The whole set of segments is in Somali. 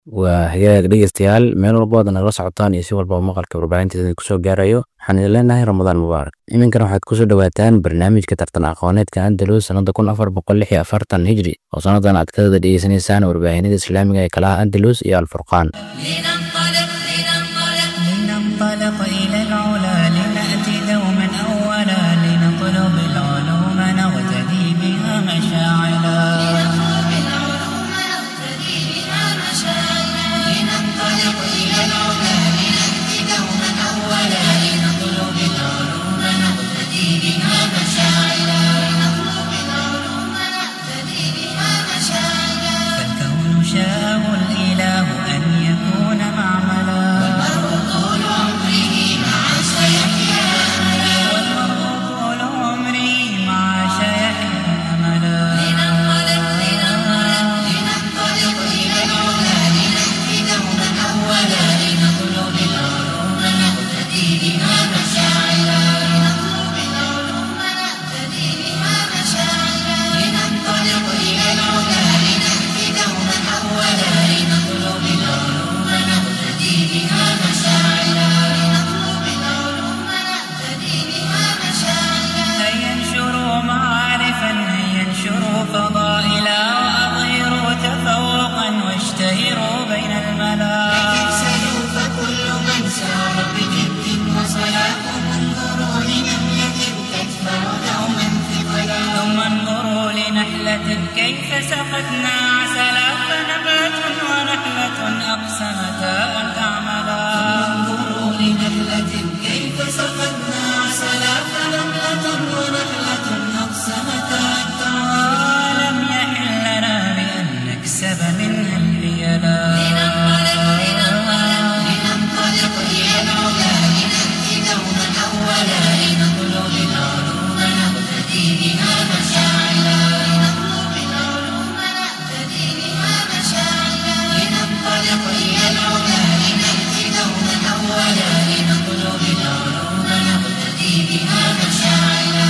waa hagaag dhegeystayaal meel walba waad nagala socotaan iyo si walbaba maqalka warbaahinteeda kusoo gaarayo waxaan idin leenahay ramadaan mubaarak iminkana waxaad kusoo dhawaataan barnaamijka tartan aqooneedka andalus sanada kun afar boqol lix iyo afartan hijri oo sanadan aad kadada dhegeysanaysaan warbaahinada islaamiga ee kalaha andalus iyo alfurqaan لننطلق إلى العلا لنأتي دوما أولا لنطلب العلوم نغتدي بها مشاعلا لننطلق إلى العلا لنأتي دوما أولا لنطلب العلوم نغتدي بها مشاعلا فالكون شاءه الإله أن يكون معملا والمرء طول عمره مع سيحيا والمرء طول عمره مع سيحيا أملا لننطلق إلى العلا لنأتي دوما أولا لنطلب العلوم نقتدي بها مشاعلا لننطلق إلى العلا لنأتي دوما أولا لنطلب العلوم نقتدي بها مشاعلا هيا انشروا معارفا هيا انشروا فضائلا وأظهروا تفوقا واشتهروا بين الملا سيوف كل من سار بجد وصلاة انظروا لنملة تدفع دوما ثقلا ثم انظروا لنحلة كيف سقتنا عسلا فنبات ونحلة أقسمتا أن تعملا انظروا لنحلة كيف سقتنا عسلا فنبات ونحلة أقسمتا أن تعملا لم يحل لنا بأن نكسب منها الحيلا لننطلق إلى العلا لنأتي دوما أولا لنطلب العلوم نقتدي بها مشاعلا لننطلق إلى العلا لنأتي دوما أولا لنطلب العلوم نقتدي بها مشاعلا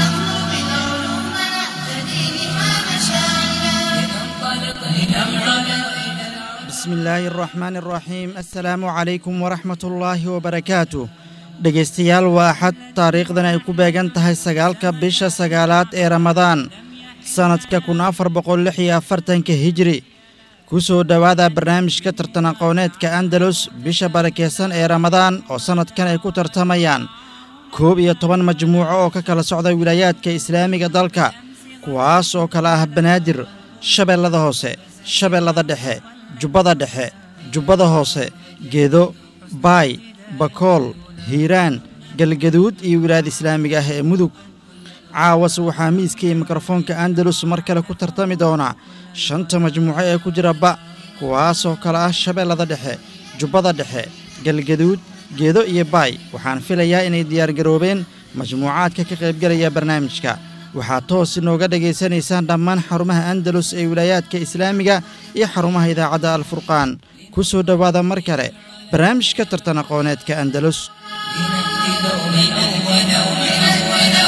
بسم الله الرحمن الرحيم السلام عليكم ورحمة الله وبركاته dhegaystayaal waa axad taariikhdan ay ku beegan tahay sagaalka bisha sagaalaad ee ramadaan sannadka kun afar boqol lix iyo afartanka hijri ku soo dhowaada barnaamijka tartan aqooneedka andalus bisha barakeysan ee ramadaan oo sannadkan ay ku tartamayaan koob iyo toban majmuuco oo ka kala socda wilaayaadka islaamiga dalka kuwaas oo kala ah banaadir shabeellada hoose shabeellada dhexe jubbada dhexe jubbada hoose geedo baay bakool hiiraan galgaduud iyo wilaayada islaamiga ah ee mudug caawase waxaa miiska iyo mikrofoonka andalus mar kale ku tartami doonaa shanta majmuuco ee ku jira ba kuwaasoo kale ah shabeellada dhexe jubbada dhexe galgaduud geedo iyo baay waxaan filayaa inay diyaargaroobeen majmuucaadka ka qaybgelaya barnaamijka waxaad toos inooga dhegaysanaysaan dhammaan xarumaha andalus ee wilaayaadka islaamiga iyo xarumaha idaacadda alfurqaan ku soo dhowaada mar kale barnaamijka tartan aqooneedka andalus لنأتي دوما أولا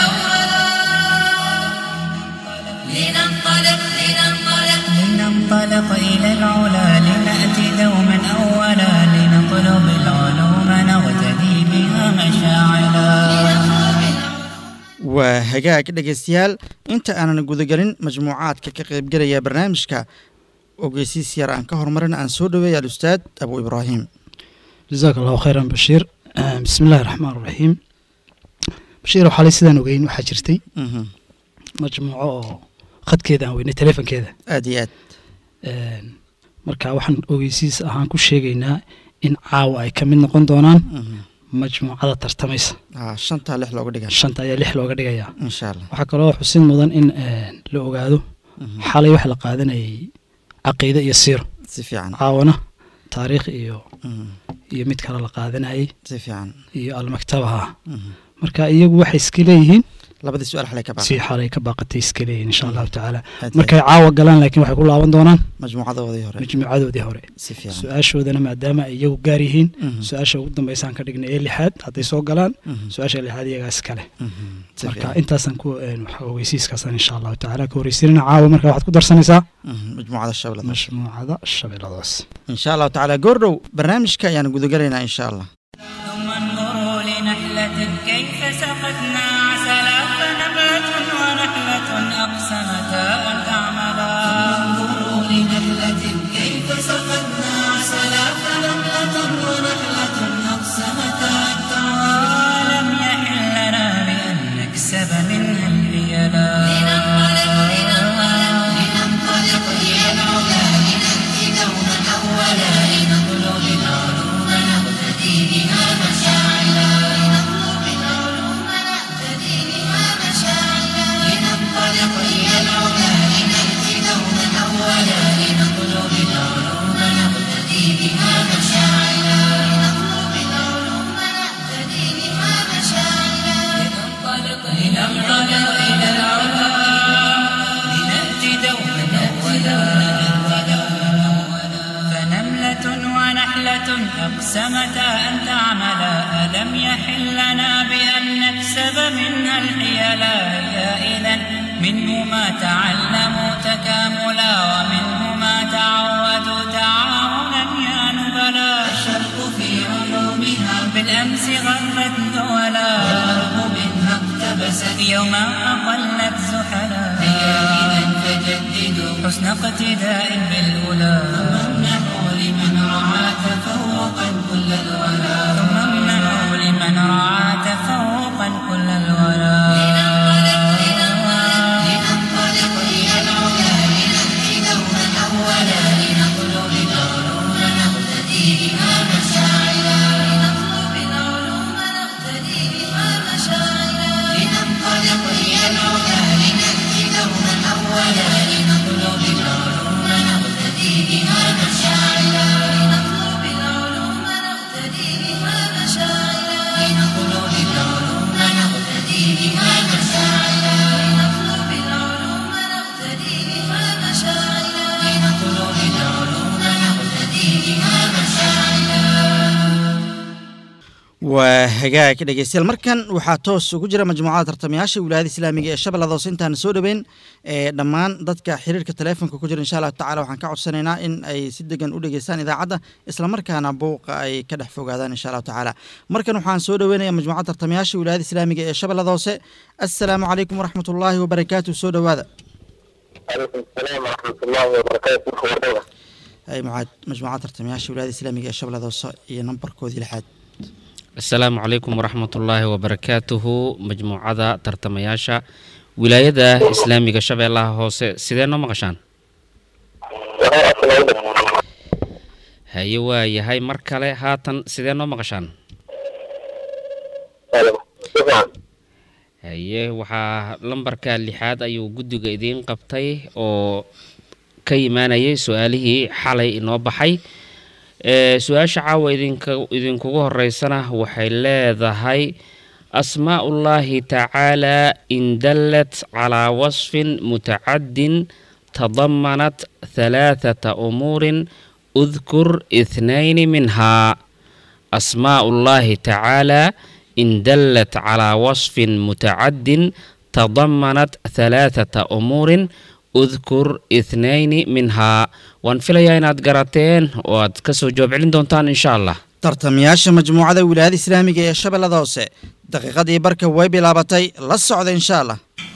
لننطلق لننطلق لننطلق إلى العلا لنأتي دوما أولا لنطلب العلوم نغتدي بها مشاعلا waa hagaag dhegaystayaal inta aanan gudagelin majmuucaadka ka qaybgelaya barnaamijka ogeysiis yar aan ka horumarin aan soo dhoweeya alustaad abu ibraahim jazaak allahu khayran bashiir bismi illaahi raxmaan raxiim bashiir waxaa lay sidaan ogeyn waxaa jirtay Mhm. majmuuco oo khadkeeda aan weynay telefonkeeda aad iyo aad marka waxaan ogeysiis ahaan ku sheegaynaa in caawa ay ka mid noqon doonaan Mhm. majmuucada tartamaysa Ah, shantaa lix looga dhiga shanta ayaa lix looga dhigayaa insha allah waxaa kaloo xusid mudan in la ogaado Mhm. xalay waxa la qaadanayay caqiide iyo siiro si fiican caawana taariikh iyo Mhm. iyo mid kale la qaadanayay si fiican iyo almaktabaha Mhm. marka iyagu waxay iska leeyihiin labadii su-aal xalay ka si baaqay xalay ka baaqatay iska leeyihin insha allahu tacaala Aad markay caawa galaan laakiin waxay ku laaban doonaan majmuucadoodii hore majmuucadoodii hore si fiican su-aashoodana maadaama ay iyagu gaar yihiin Mhm. su-aasha ugu dambeysaan ka dhignay ee lixaad hadday soo galaan Mhm. su-aasha lixaad iyagaas kale Mhm. si marka fiican intaasaan ku een, waxa ogeysiiskaasaan insha allahu tacaala ka horeysiinana caawa marka waxaad ku darsanaysaa Mhm. majmuucada shabeellada majmuucada shabeelladaas insha allahu tacaala goordhow barnaamijka ayaan gudagalaynaa insha allah ثم انظروا لنحلة كيف سقتنا عسلا فنبات ونحلة أقسمتا أن تعملا انظروا لنحلة كيف سقتنا عسلا فنبات ونحلة أقسمتا أن تعملا لم يحل لنا بأن نكسب منها الحيلا لننطلق إلى العلا لنأتي دوما أولا لنطلب العلوم نقتدي بها مشاعلا لنطلب العلوم نقتدي بها مشاعلا لننطلق إلى العلا لنأتي دوما أولا لنطلب العلوم نقتدي بها مشاعلا لنطلب العلوم نقتدي بها مشاعلا لننطلق لننطلق إلى العلا لنأتي دوما أولا فنملة ونحلة أقسمتا أن تعملا ألم يحل لنا بأن نكسب منها الحيلا يا إذا منه ما تعلموا تكاملا ومنه ما تعودوا تعاونا يا نبلا الشرق في علومها بالأمس غرت دولا والأرض منها اقتبست يوما أقلت زحلا هيا إذا فجددوا حسن اقتداء بالأولى ثم امنحوا لمن رعى تفوقا كل الولا ثم امنحوا لمن رعى تفوقا كل الولا لننطلق إلى العلا لنأتي دوما أولا لنطلب العلوم نقتدي بها مشاعلا لنطلب العلوم نقتدي بها مشاعلا لننطلق إلى العلا لنأتي دوما أولا لنطلب العلوم نقتدي بها مشاعلا لنطلب العلوم نقتدي بها مشاعلا لنطلب العلوم نقتدي بها مشاعلا لنطلب العلوم نقتدي بها مشاعلا لنطلب العلوم نقتدي بها مشاعلا waa hagaag dhegeystayaal markan waxaa toos ugu jira majmuucada tartamayaasha wilaayada islaamiga ee shabeellada hoose intaan soo dhoweyn ee dhammaan dadka xiriirka taleefonka ku jira insha allahu tacala waxaan ka codsanaynaa in ay si degan u dhegeystaan idaacadda islamarkaana buuqa ay ka dhex fogaadaan insha allahu tacaala markan waxaan soo dhoweynaya majmuucada tartamayaasha wilaayada islaamiga ee shabeellada hoose assalaamu calaykum waraxmat ullaahi wabarakaatu soo dhowaada عليكم السلام ورحمة الله وبركاته وبركاته ay mucaad- majmuucada tartamayaasha wilaayada islaamiga ee shabeellada hoose iyo nambarkoodii lixaad asalaamu calaykum waraxmatullaahi wabarakaatuhu majmuucada tartamayaasha wilaayada islaamiga shabeellaha hoose sidee noo maqashaan haye waa yahay mar kale haatan sidee noo maqashaan haye waxaa lambarka lixaad ayuu guddiga idiin qabtay oo ka imaanayay su-aalihii xalay inoo baxay ee su-aasha caawa idinka idinkugu horeysana waxay leedahay asmaa ullaahi tacaala in dallat calaa wasfin mutacadin tadamanat halaathata umuurin udkur ithnayni minhaa asmaa ullaahi tacaala in dallat calaa wasfin mutacadin tadamanat halaathata umuurin udkur ithnayni minhaa waan filayaa inaad garateen oo aad ka soo jawaab celin doontaan insha allah tartamayaasha majmuucada wilaayada islaamiga ee shabeellada hoose daqiiqadii barka way bilaabatay la socda insha allah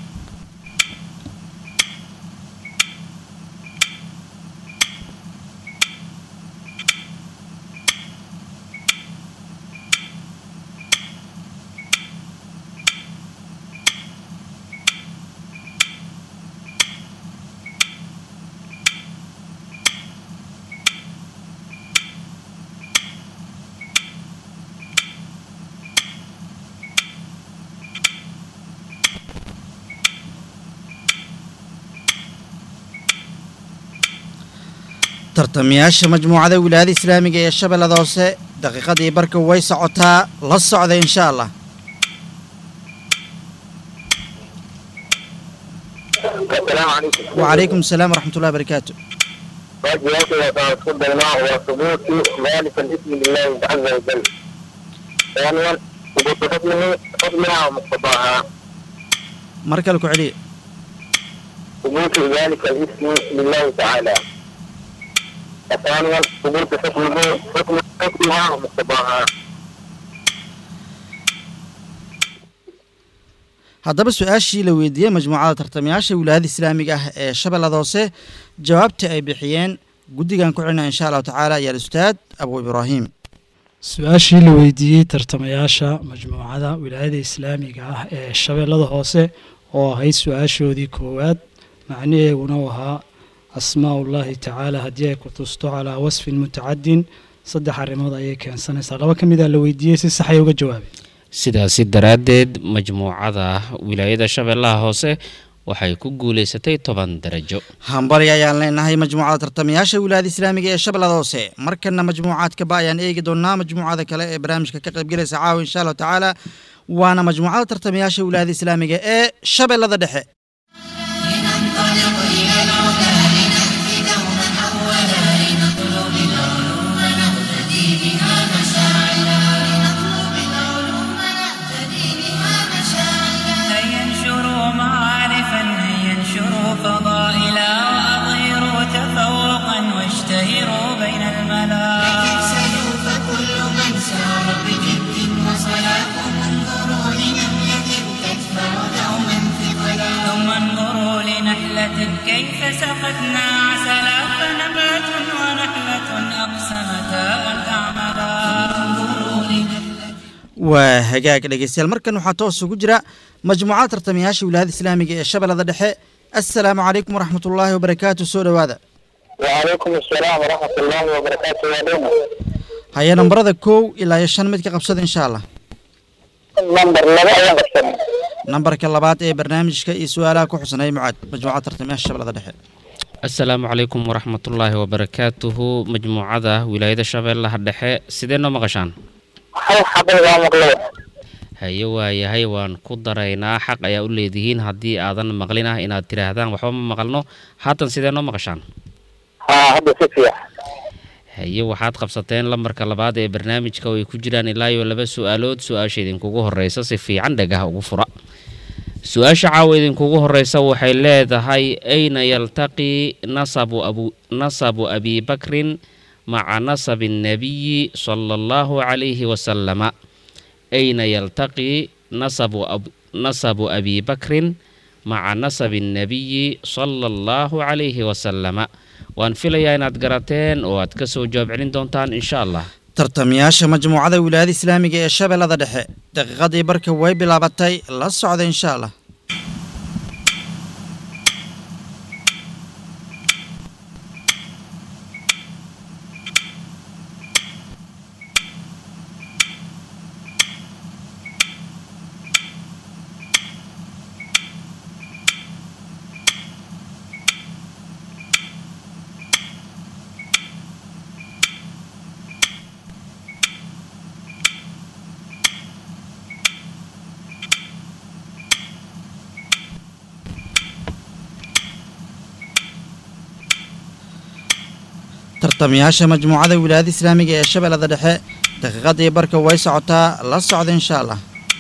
tartamayaasha majmuucada wilaayada islaamiga ee shabeellada hoose daqiiqadii barka way socotaa la socda insha allah السلام عليكم وعليكم السلام ورحمة الله وبركاته واجباتي وتعصب الماء وثبوت ذلك الاسم لله عز وجل ثانيا ثبوت حكمه حكمها ومقتضاها مركل كعلي ثبوت ذلك الاسم لله تعالى ثانيا ثبوت حكمه حكم حكمها ومقتضاها haddaba su-aashii la weydiiyey majmuucada tartamayaasha wilaayada islaamiga ah ee shabeellada hoose jawaabta ay bixiyeen guddigan ku celina insha allahu tacaala ayaa al-ustaad abu ibraahim su-aashii la weydiiyey tartamayaasha majmuucada wilaayada islaamiga ah ee shabeellada hoose oo ahayd su-aashoodii koowaad macnaheeguna uu ahaa asmaaullaahi tacaala haddii ay ku tusto calaa wasfin mutacadin saddex arrimood ayay keensanaysaa laba ka mid a la weydiiyey si saxay uga jawaabay sidaasi daraaddeed majmuucada wilaayada shabeellaha hoose waxay ku guulaysatay toban darajo hambali ayaan leenahay majmuucada tartamayaasha wilaayada islaamiga ee shabeellada hoose markana majmuucaadkaba ayaan eegi doonaa majmuucada kale ee barnaamijka ka qaybgelaysa caawa insha allahu tacaala waana majmuucada tartamayaasha wilaayada islaamiga ee shabeellada dhexe لننطلق إلى العلا لنهدي دوما أولا لنطلب العلوم نهتدي بها مشاعلا لنطلب العلوم نهتدي بها مشاعلا هيا انشروا معارفا هيا انشروا فضائلا وأظهروا تفوقا واشتهروا بين الملا تكسلوا فكل من سار بجد وصلاة انظروا لنملة تدفع دوما ثقلا ثم انظروا لنحلة كيف سقتنا عسلا فنبات ونحلة أقسمتا أن تعملا انظروا لنملة waa hagaag dhegeystayaal markan waxaa toos ugu jira majmuucada tartamayaasha wilaayada islaamiga ee shabeellada dhexe assalaamu calaykum waraxmat ullaahi wabarakaatu soo dhowaada وعليكم السلام ورحمة الله وبركاته يا لينا haya nambarada kow ilaa iyo shan mid ka qabsada insha allah نمبر لبا أيام قسم nambarka labaad ee barnaamijka iyo su-aalaha ku xusanay mucaad majmuucada tartamayaasha shabeellada dhexe assalaamu calaykum waraxmatullaahi wabarakaatuhu majmuucada wilaayada shabeellaha dhexe sidee noo maqashaan هل حقيقة مقلوب haye waayahay waan ku daraynaa xaq ayaa u leedihiin haddii aadan maqlin ah inaad tidhaahdaan waxba ma maqalno haatan sidee noo maqashaan ها هذا سفيح haye waxaad qabsateen lambarka labaad ee barnaamijka oo ay ku jiraan ilaa iyo laba su-aalood su-aasha idinkugu horeysa si fiican dhagaha ugu fura su-aasha caawa idinkugu horeysa waxay leedahay ayna yaltaqi nasabu abu nasabu abi bakrin maca nasabi nnabiyi sala allahu calayhi wasalama ayna yaltaqi nasabu ab nasabu abi bakrin maca nasabi nnabiyi sala allahu calayhi wasalama waan filayaa inaad garateen oo aad ka soo jawaab celin doontaan insha allah tartamayaasha majmuucada wilaayada islaamiga ee shabeellada dhexe daqiiqadii barka way bilaabatay la socda insha allah tartamayaasha majmuucada wilaayada islaamiga ee shabeellada dhexe daqiiqadii barka way socotaa la socda insha allah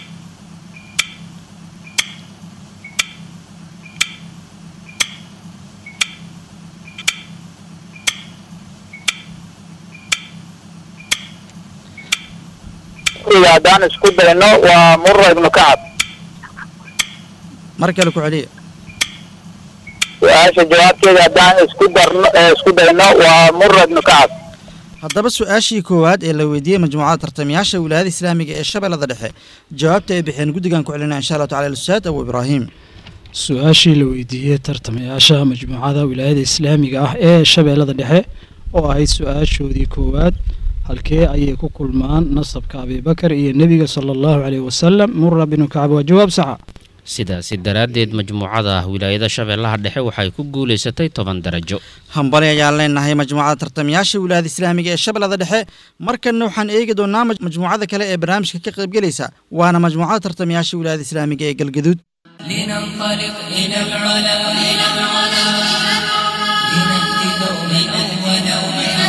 إذا دان اسكو دينو ومر ابن كعب mar kale ku celiya su-aasha jawaabteeda haddaan isku darno ee isku dayno waa mura ibnu kacab haddaba su-aashii koowaad ee la weydiiyey majmuucada tartamayaasha wilaayada islaamiga ee shabeellada dhexe jawaabta ay bixeen guddigan ku celinaa insha allahu tacala alustaad abu ibraahim su-aashii la weydiiyey tartamayaasha majmuucada wilaayada islaamiga ah ee shabeellada dhexe oo ahayd su-aashoodii koowaad halkee ayay ku kulmaan nasabka abibakar iyo nebiga sala allahu caleyhi wasalam mura binu kacab waa jawaab saxa sidaasi daraaddeed majmuucada wilaayada shabeellaha dhexe waxay ku guulaysatay toban darajo hambali ayaan leenahay majmuucada tartamayaasha wilaayada islaamiga ee shabeellada dhexe markanna waxaan eegi doonaa maj- majmuucada kale ee barnaamijka ka qaybgelaysa waana majmuucada tartamayaasha wilaayada islaamiga ee galgaduud لننطلق إلى العلا إلى العلا لنأتي دوما أولا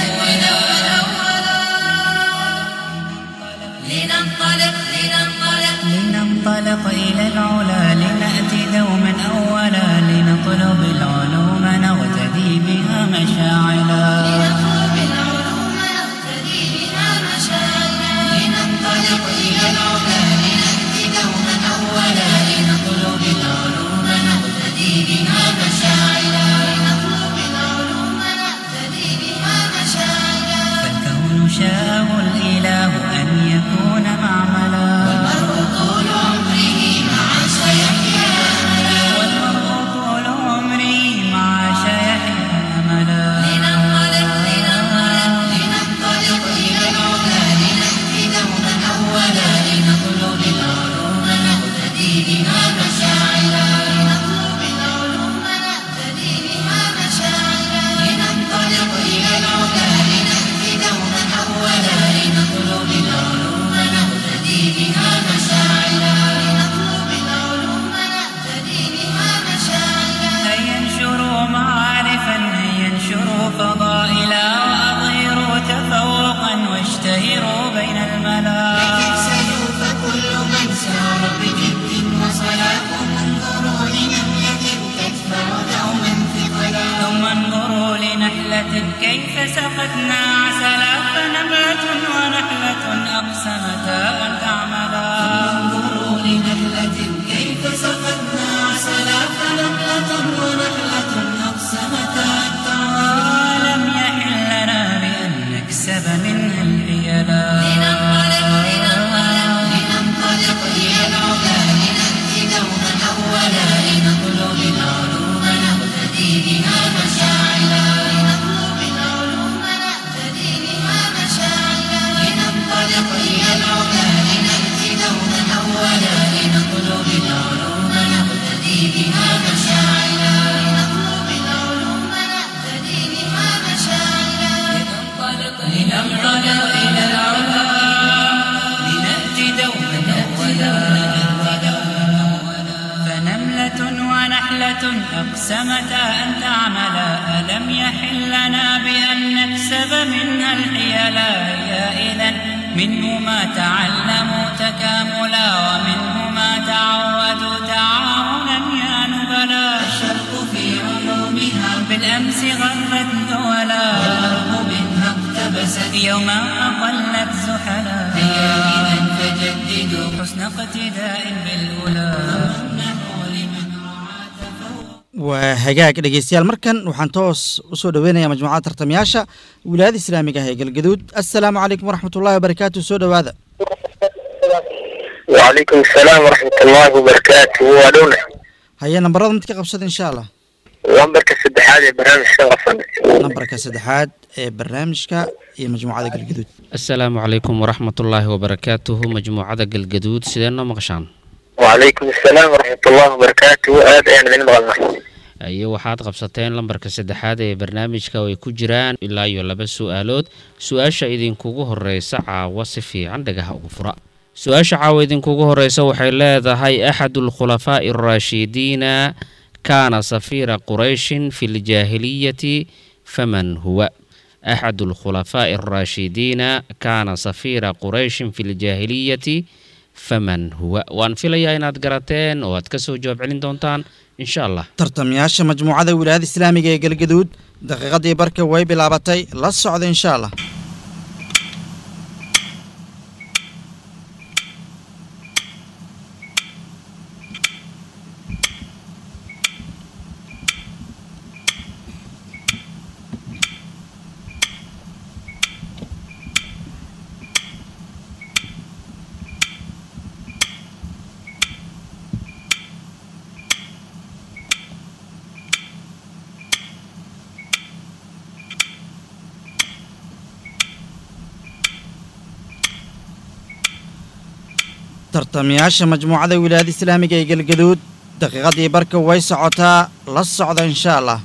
لننطلق لننطلق لننطلق إلى العلا لنأتي دوما أولا لنطلب العلوم نغتدي بها مشاعلا نطلب العلوم نقتدي بها مشاعرنا لننطلق إلى العلا لنأتي دوما أولا لنطلب العلوم نقتدي بها مشاعرنا لنطلب العلوم نقتدي بها مشاعرنا فالكون شاءه الإله أن يكون معملا والمرء طول عمره مع سيحيا والمرء طول عمره مع شيحيا أملا لننطلق لننطلق لننطلق إلى العلا لنأتي دوما أولا لنطلب العلوم نقتدي بها مشاعرا لنطلب العلوم نقتدي بها مشاعرا لننطلق إلى العلا لنأتي دوما أولا لنطلب العلوم نقتدي بها مشاعرا لنطلب العلوم نقتدي بها مشاعرا هيا انشروا معارفا هيا انشروا فضائلا وأظهروا تفوقا واشتهروا بين الملا سيوف كل من سار بجد وصلاح انظروا لنملة تدفع دوما ثقلا ثم انظروا لنحلة كيف سقتنا عسلا فنبات ونحلة أقسمتا أن تعملا انظروا لنحلة كيف سقتنا عسلا فنملة ونحلة أقسمتا أن تعملا ولم يحل لنا بأن نكسب منها الحيلا لننطلق لننطلق لننطلق إلى العلا لنأتي دوما أولا لنطلب العلوم نقتدي بها مشاعلا لنطلب العلوم نقتدي بها مشاعلا لننطلق إلى العلا لنأتي دوما أولا لنطلب العلوم نقتدي بها مشاعلا لنطلب العلوم نقتدي بها مشاعلا لننطلق لننطلق إلى العلا لنأتي دوما أولا فنملة ونحلة أقسمتا أن تعملا ألم يحل لنا بأن نكسب منها الحيلا يا إذا منه ما تعلموا تكاملا ومنه ما تعودوا تعاونا يا نبلا الشرق في علومها بالأمس غرت دولا والأرض منها اقتبست يوما أقلت زحلا هيا إذا فجددوا حسن اقتداء بالأولى نحو لمن رعى تفوق waa hagaag dhegeystayaal markan waxaan toos usoo dhoweynayaa majmuucada tartamayaasha wilaayada islaamiga ah ee galgaduud assalaamu calaykum waraxmatullahi wabarakaatu soo dhowaada وعليكم السلام ورحمة الله وبركاته وادونا haye nambarada mid ka qabsada insha allah لمبرك السدحات برنامج شغفا nambarka saddexaad ee barnaamijka iyo majmuucada galgaduud asalaamu calaykum waraxmatullaahi wabarakaatuhu majmuucada galgaduud sidee noo maqashaan وعليكم السلام ورحمة الله وبركاته آد أنا من مغلنا iyo waxaad qabsateen lambarka saddexaad ee barnaamijka oo ay ku jiraan ilaa iyo laba su-aalood su-aasha idinkugu horeysa caawa si fiican dhagaha ugu fura su-aasha caawa idinkugu horeysa waxay leedahay axadu alkhulafaa'i araashidiina kaana safiira qurayshin fi ljaahiliyati faman huwa axadu alkhulafaa'i araashidiina kaana safiira qurayshin fi ljaahiliyati faman huwa waan filayaa inaad garateen oo aad kasoo jawaab celin doontaan insha allah tartamayaasha majmuucada wilaayada islaamiga ee galgaduud daqiiqadii barka way bilaabatay la socda insha allah tartamayaasha majmuucada wilaayada islaamiga ee galgaduud daqiiqadii barka way socotaa la socda insha allah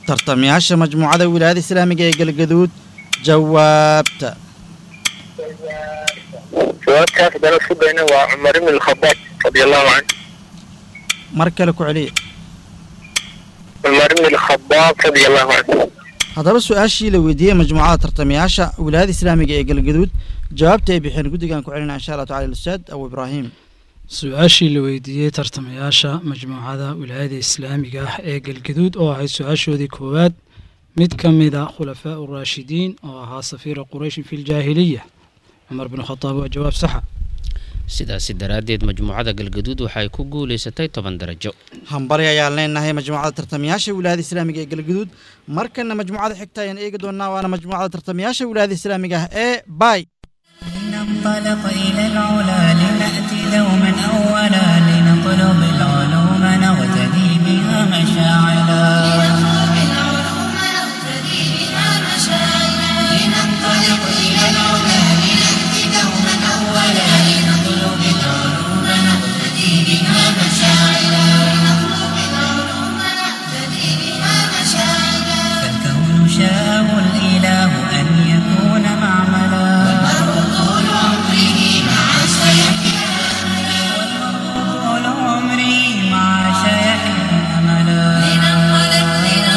tartamayaasha majmuucada wilaayada islaamiga ee galgaduud jawaabta jawaabtaas haddana isku dayna waa cumar ibn alkhadaab radi allahu canhu mar kale ku celiya cumar ibn alkhadaab radi allahu canhu haddaba su-aashii la weydiiyey majmuucada tartamayaasha wilaayada islaamiga ee galgaduud jawaabta ay bixeen guddigan ku celina insha allah tacala ustaad abu ibraahim su-aashii la weydiiyey tartamayaasha majmuucada wilaayada islaamiga ah ee galgaduud oo ahayd su-aashoodii koowaad mid ka mida khulafaa uraashidiin oo ahaa safiira qurayshin fi ljaahiliya cumar bin khadaab waa jawaab saxa sidaasi daraaddeed majmuucada galgaduud waxay ku guulaysatay toban darajo hambali ayaan leenahay majmuucada tartamayaasha wilaayada islaamiga ee galgaduud markana majmuucada xigta ayaan eegi doonaa waana majmuucada tartamayaasha wilaayada islaamiga ah ee bay لننطلق إلى العلا لنأتي دوما أولا لنطلب العلوم نغتدي بها مشاعلا لننطلق إلى العلا لنأتي دوما أولا لنطلب العلوم نغتدي بها مشاعلا فالكون شاءه الإله أن يكون معملا طول عمري مع شيحنا أملا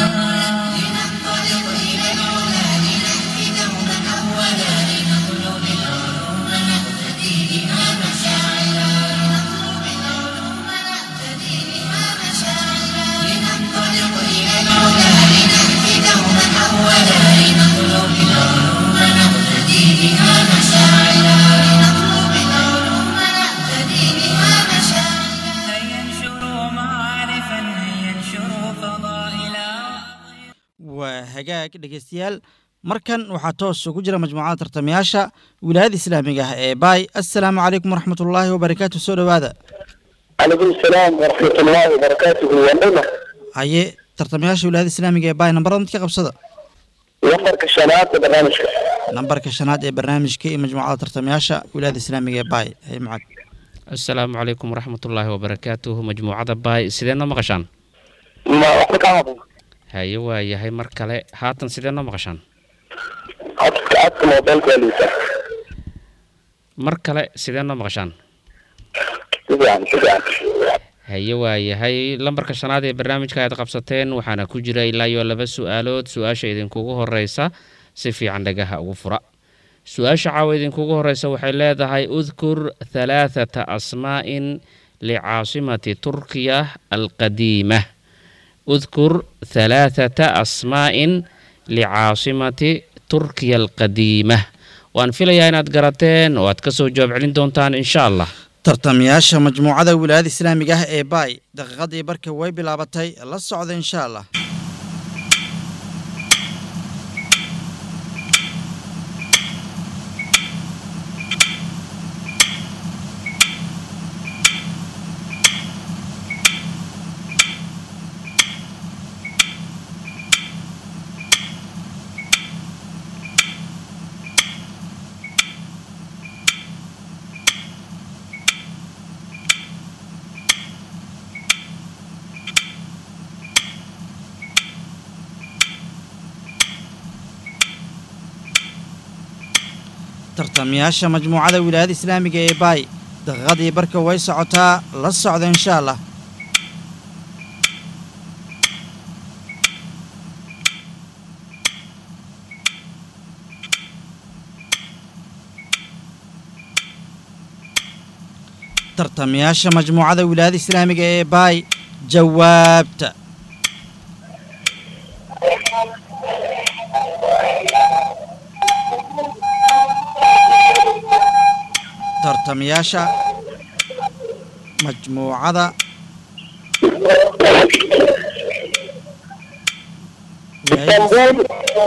هيا انشروا معارفا هيا انشروا فضائلا waa hagaag dhegeystayaal markan waxaa toos ugu jira majmuucada tartamayaasha wilaayada islaamiga ah ee bay assalaamu calaykum waraxmat ullaahi wabarakaatu soo dhowaada calaykum asalaam waraxmat ullahi wabarakaatuhu wandhowna haye tartamayaasha wilaayada islaamiga ee bay nambarada mid ka qabsada lambarka shanaad ee barnaamijka nambarka shanaad ee barnaamijka iyo majmuucada tartamayaasha wilaayada islaamiga ee bay haye macag asalaamu calaykum waraxmatullaahi wabarakaatuhu majmuucada baay sidee noo maqashaan ma waxba kaa maqan haye waa yahay mar kale haatan sidee noo maqashaan codka codka moobeelka waa liitaa mar kale sidee noo maqashaan si fiican si fiican haye waa yahay lambarka shanaad ee barnaamijka aad qabsateen waxaana ku jira ilaa iyo laba su-aalood su-aasha idinkugu horeysa si fiican dhagaha ugu fura su-aasha caawa idinkugu horeysa waxay leedahay udkur halaathata asmaa'in licaasimati turkiya alqadiima udkur halaathata asmaa'in licaasimati turkiya alqadiima waan filayaa inaad garateen oo aad kasoo jawaab celin doontaan insha allah tartamayaasha majmuucada wilaayada islaamiga ah ee bay daqiiqadii barka way bilaabatay la socda insha allah tartamayaasha majmuucada wilaayada islaamiga ee bay daqiiqadii barka way socotaa la socda insha allah tartamayaasha majmuucada wilaayada islaamiga ee bay jawaabta tartamayaasha majmuucada wilaayada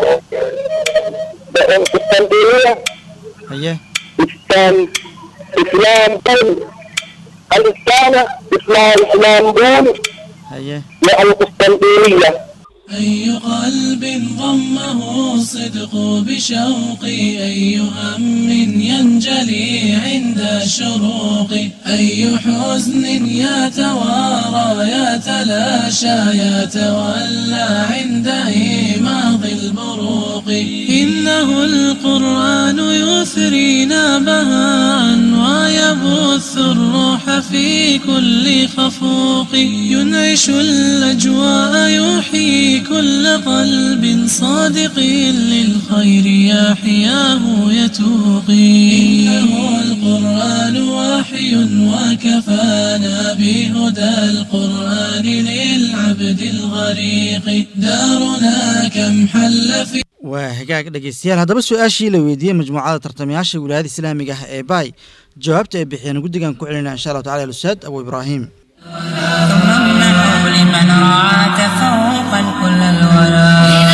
اسطنبول اسطنبولية haye اسلام اسلامبول الاسلامة اسمها اسلامبول haye مع القسطنطينية أي قلب ضمه الصدق بشوق أي هم ينجلي عند الشروق أي حزن يتوارى يتلاشى يتولى عند إيماض البروق إنه القرآن يثرينا بهاء ويبث الروح في كل خفوق ينعش الأجواء يحيي كل قلب صادق للخير يحياه يتوقي إنه القرآن وحي وكفانا بهدى القرآن للعبد الغريق دارنا كم حل في waa hagaag dhegeystayaal haddaba su-aashii la weydiiyey majmuucada tartamayaasha wilaayada islaamiga ah ee baay jawaabta ay bixiyeen guddigan ku celinaya insha allahu tacala alustaad abu ibraahim ثم امنحوا لمن رعى تفوقا كل الورى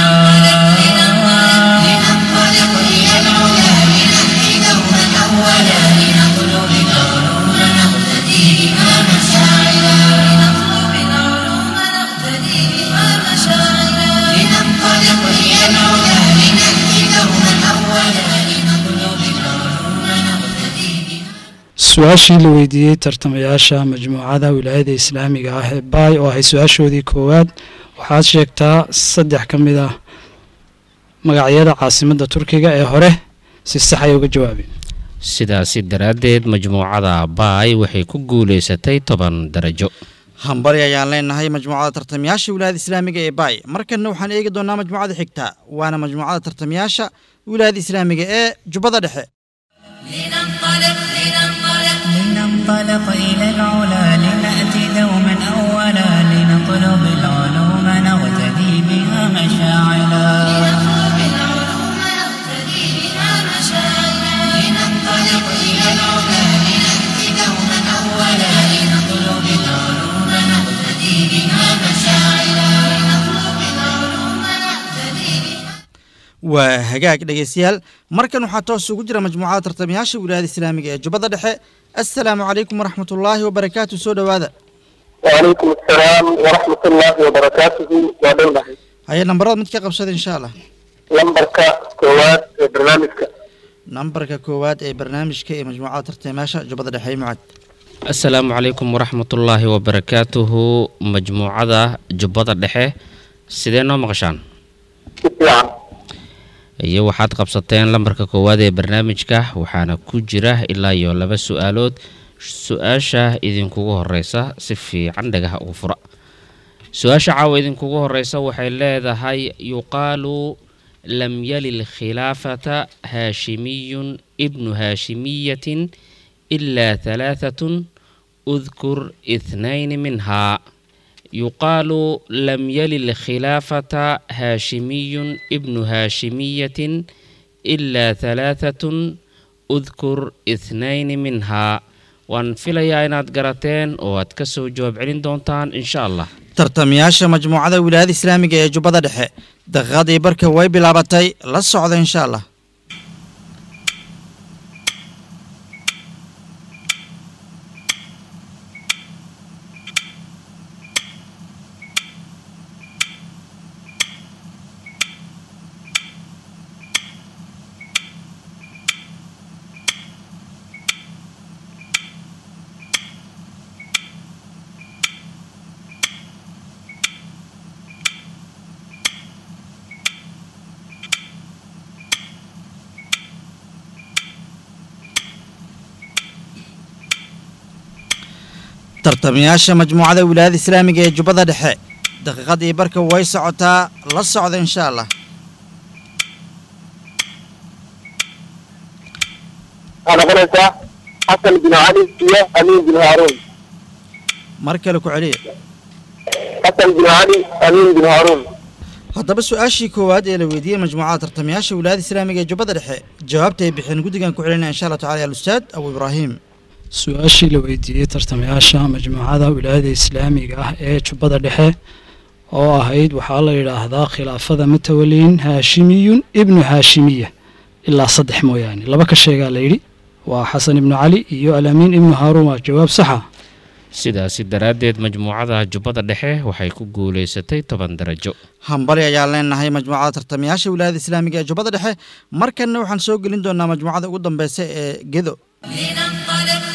لننطلق إلى العلا لنهدي دوما أولا لنطلب العلوم نقتدي بها مشاعرا لنطلب العلوم نقتدي بها مشاعرا لننطلق إلى العلا لنهدي دوما أولا لنطلب العلوم نقتدي بها su-aashii la weydiiyey tartamayaasha majmuucada wilaayada islaamiga ah ee baay oo ahay su-aashoodii koowaad waxaad sheegtaa saddex ka mid ah magacyada caasimadda turkiga ee hore si sax ay uga jawaabeen sidaasi daraaddeed majmuucada baay waxay ku guulaysatay toban darajo hambali ayaan leenahay majmuucada tartamayaasha wilaayada islaamiga ee baay markanna waxaan eegi doonaa majmuucada xigta waana majmuucada tartamayaasha wilaayada islaamiga ee jubbada dhexe لننطلق لننطلق لننطلق إلى العلا لنأتي دوما أولا لنطلب العلوم نغتدي بها مشاعلا لنطلب العلوم نقتدي بها مشاعرا لننطلق إلى العلا لنأتي دوما أولا لنطلب العلوم نقتدي بها مشاعرا لنطلب العلوم نقتدي بها waa hagaag dhegeystayaal markan waxaa toos ugu jira majmuucada tartamayaasha wilaayada islaamiga ee jubbada dhexe assalaamu calaykum waraxmatullaahi wabarakaatu soo dhowaada وعليكم السلام ورحمة الله وبركاته ودولة haye nambarada mid ka qabsada insha allah لمبركة كواد برنامجك nambarka koowaad ee barnaamijka ee majmuucada tartamayaasha jubbada dhexe ee mucad asalaamu calaykum waraxmatullaahi wabarakaatuhu majmuucada jubbada dhexe sidee noo maqashaan يعني iyo waxaad qabsateen lambarka koowaad ee barnaamijka waxaana ku jira ilaa iyo laba su-aalood su-aasha idinkugu horeysa si fiican dhagaha ugu fura su-aasha caawa idinkugu horeysa waxay leedahay yuqaalu lam yali lkhilaafata haashimiyun ibnu haashimiyatin ilaa halaahatun udkur ithnayni minhaa يقال لم يل الخلافة هاشمي ابن هاشمية إلا ثلاثة أذكر اثنين منها وان فيليا إناد قراتين واد كسو جواب علين دونتان إن شاء الله tartamayaasha majmuucada wilaayada islaamiga ee jubbada dhexe daqiiqadii barka way bilaabatay la socda insha allah tartamayaasha majmuucada wilaayada islaamiga ee jubbada dhexe daqiiqadii barka way socotaa la socda insha allah أنا قلت حسن بن علي يا أمين بن هارون mar kale ku celiya حسن بن علي أمين بن هارون haddaba su-aashii koowaad ee la weydiiyey majmuucada tartamayaasha wilaayada islaamiga ee jubbada dhexe jawaabta ay bixeen guddigan ku celinaya insha allah tacala alustaad abu ibraahim su-aashii la weydiiyey tartamayaasha majmuucada wilaayada islaamiga ah ee jubbada dhexe oo ahayd waxaa la yidhaahdaa khilaafada matawaliin haashimiyun ibnu haashimiya ilaa saddex mooyaane laba ka sheegaa la yidhi waa xasan ibnu cali iyo alamiin ibnu haaruun waa jawaab saxa sidaasi daraaddeed majmuucada jubbada dhexe waxay ku guulaysatay toban darajo hambali ayaan leenahay majmuucada tartamayaasha wilaayada islaamiga ee jubbada dhexe markanna waxaan soo gelin doonaa majmuucada ugu dambeysa ee gedo لننطلق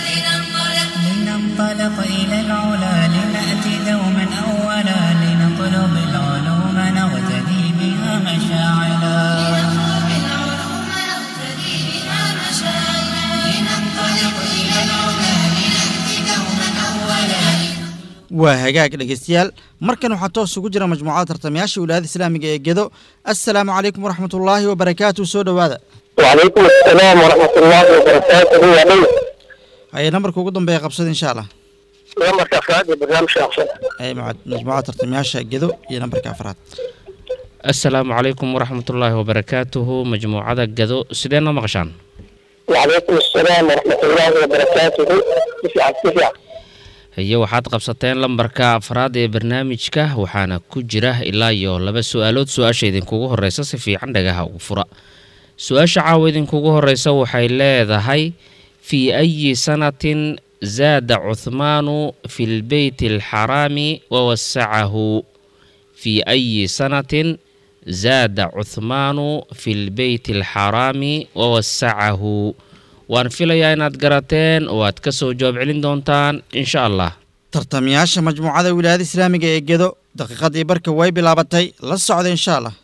waa hagaag dhegeystayaal markan waxaa toos ugu jira majmuucada tartamayaasha wilaayada islaamiga ee gedo assalaamu calaykum waraxmatullaahi wabarakaatu soo dhowaada وعليكم السلام ورحمة الله وبركاته يا بي haye nambarka ugu dambeeya qabsada insha allah نمبر أفراد برنامج شخصي ee maca- majmuucada tartamayaasha gedo iyo nambarka afraad assalaamu calaykum waraxmatullaahi wabarakaatuhu majmuucada gado sidee noo maqashaan وعليكم السلام ورحمة الله وبركاته تسعة تسعة iyo waxaad qabsateen lambarka afraad ee barnaamijka waxaana ku jira ilaa iyo laba su-aalood su-aasha idinkugu horeysa si fiican dhagaha ugu fura su-aasha caawa idinkugu horeysa waxay leedahay fii ayi sanatin zaada cuthmaanu fi lbeyti alxaraami wawasacahu fii ayi sanatin zaada cuthmaanu fi lbeyti alxaraami wawasacahu waan filayaa inaad garateen oo aad ka soo jawaab celin doontaan insha allah tartamayaasha majmuucada wilaayada islaamiga ee gedo daqiiqadii barka way bilaabatay la socda insha allah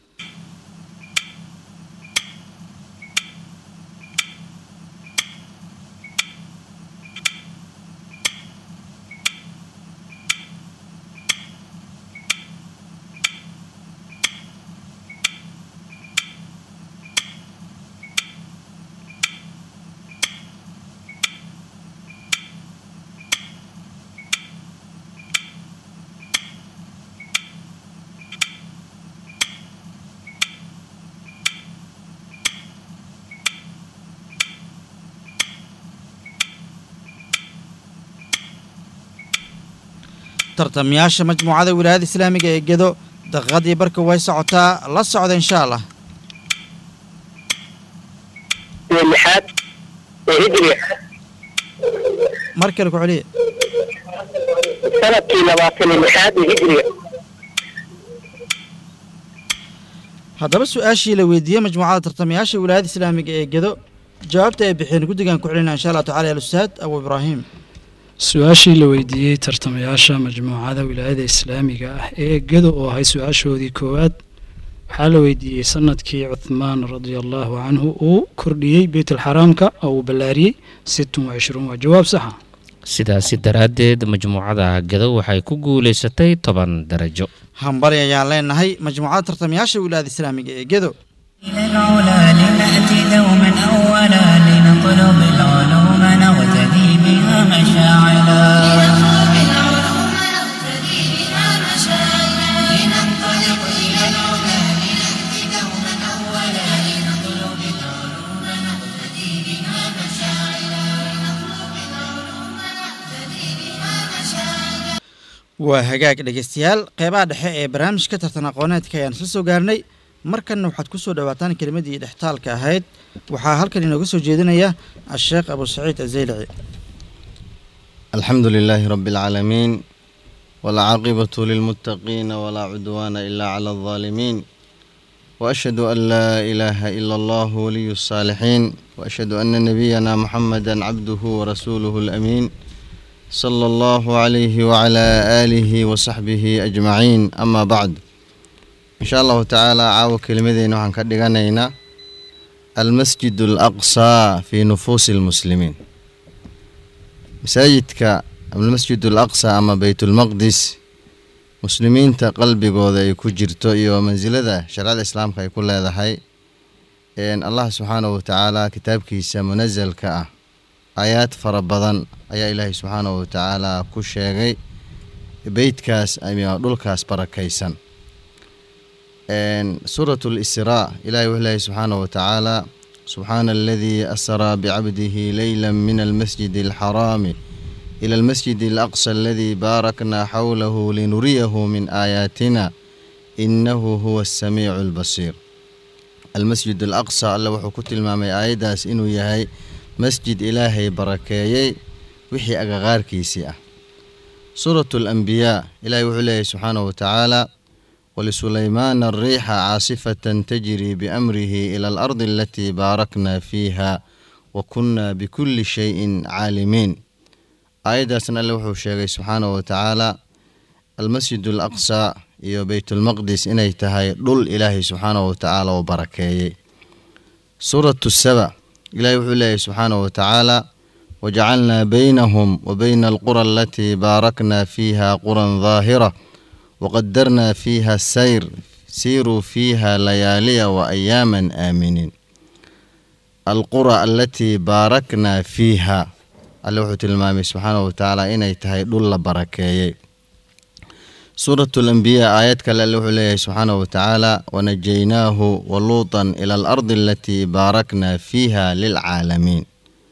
tartamayaasha majmuucada wilaayada islaamiga ee gedo daqiiqadii barka way socotaa la socda insha allah اللحاد هجري mar kale ku celiya سنة لباطن اللحاد هجري haddaba su-aashii la weydiiyey majmuucada tartamayaasha wilaayada islaamiga ee gedo jawaabta ay bixiyeen guddigan ku celinaa insha allah tacala alustaad abu ibraahim su-aashii la weydiiyey tartamayaasha majmuucada wilaayada islaamiga ah ee gedo oo ahay su-aashoodii koowaad waxaa la weydiiyey sanadkii cuthmaan radia allahu canhu uu kordhiyey beytulxaraamka oo uu ballaariyey sittun wa cishruun waa jawaab saxa sidaasi daraaddeed majmuucada gado waxay ku guulaysatay toban darajo hambari ayaan leenahay majmuucada tartamayaasha wilaayada islaamiga ee gedo إلى العلا لنأتي دوما أولا لنطلب العلوم نغتدي بها مشاعلا نطلب العلوم نقتدي بها مشاعرا لننطلق إلى العلا لنأتي دوما أولا لنطلب العلوم نقتدي بها مشاعرا لنطلب العلوم نقتدي بها مشاعرا waa hagaag dhegeystayaal qeybaha dhexe ee barnaamijka tartan aqooneedka ayaan isla soo gaarnay markanna waxaad ku soo dhowaataan kelimadii dhextaalka ahayd waxaa halkan inooga soo jeedinaya asheekh abu saciid azeylici الحمد لله رب العالمين والعاقبة للمتقين ولا عدوان إلا على الظالمين وأشهد أن لا إله إلا الله ولي الصالحين وأشهد أن نبينا محمدا عبده ورسوله الأمين صلى الله عليه وعلى آله وصحبه أجمعين أما بعد إن شاء الله تعالى عاو كلمتين وحن كدغانينا المسجد الأقصى في نفوس المسلمين masaajidka almasjid alaqsa ama beytulmaqdis muslimiinta qalbigooda ay ku jirto iyo mansilada sharcada islaamka ay ku leedahay een allah subxaanahu watacaala kitaabkiisa munasalka ah aayaad fara badan ayaa ilaahay subxaanahu watacaala ku sheegay beytkaas ama dhulkaas barakaysan een suurat lisraa ilahay wuxuu leeyahay subxaanahu watacaala سبحان الذي أسرى بعبده ليلا من المسجد الحرام إلى المسجد الأقصى الذي باركنا حوله لنريه من آياتنا إنه هو السميع البصير المسجد الأقصى الله وحو كتل مامي آيداس إنو يهي مسجد إلهي بركايي وحي أغغار كيسي سورة الأنبياء إلهي وحو سبحانه وتعالى ولسليمان الريح عاصفة تجري بأمره إلى الأرض التي باركنا فيها وكنا بكل شيء عالمين آية سنة الله شيخ سبحانه وتعالى المسجد الأقصى iyo beytulmaqdis inay tahay dhul ilaahay subxaanahu watacaala oo barakeeyey suuratu saba ilaahay wuxuu leeyahy subxaanahu watacaala وجعلنا بينهم وبين القرى التي باركنا فيها قرى ظاهرة وقدرنا فيها السير سيروا فيها ليالي وأياما آمنين القرى التي باركنا فيها alle wuxuu tilmaamay subxaanahu watacaala inay tahay dhul la barakeeyey suuratu lambiyaa aayad kale alle wuxuu leeyahay subxaanahu watacaala wanajaynaahu waluutan ila alardi alatii baarakna fiiha lilcaalamiin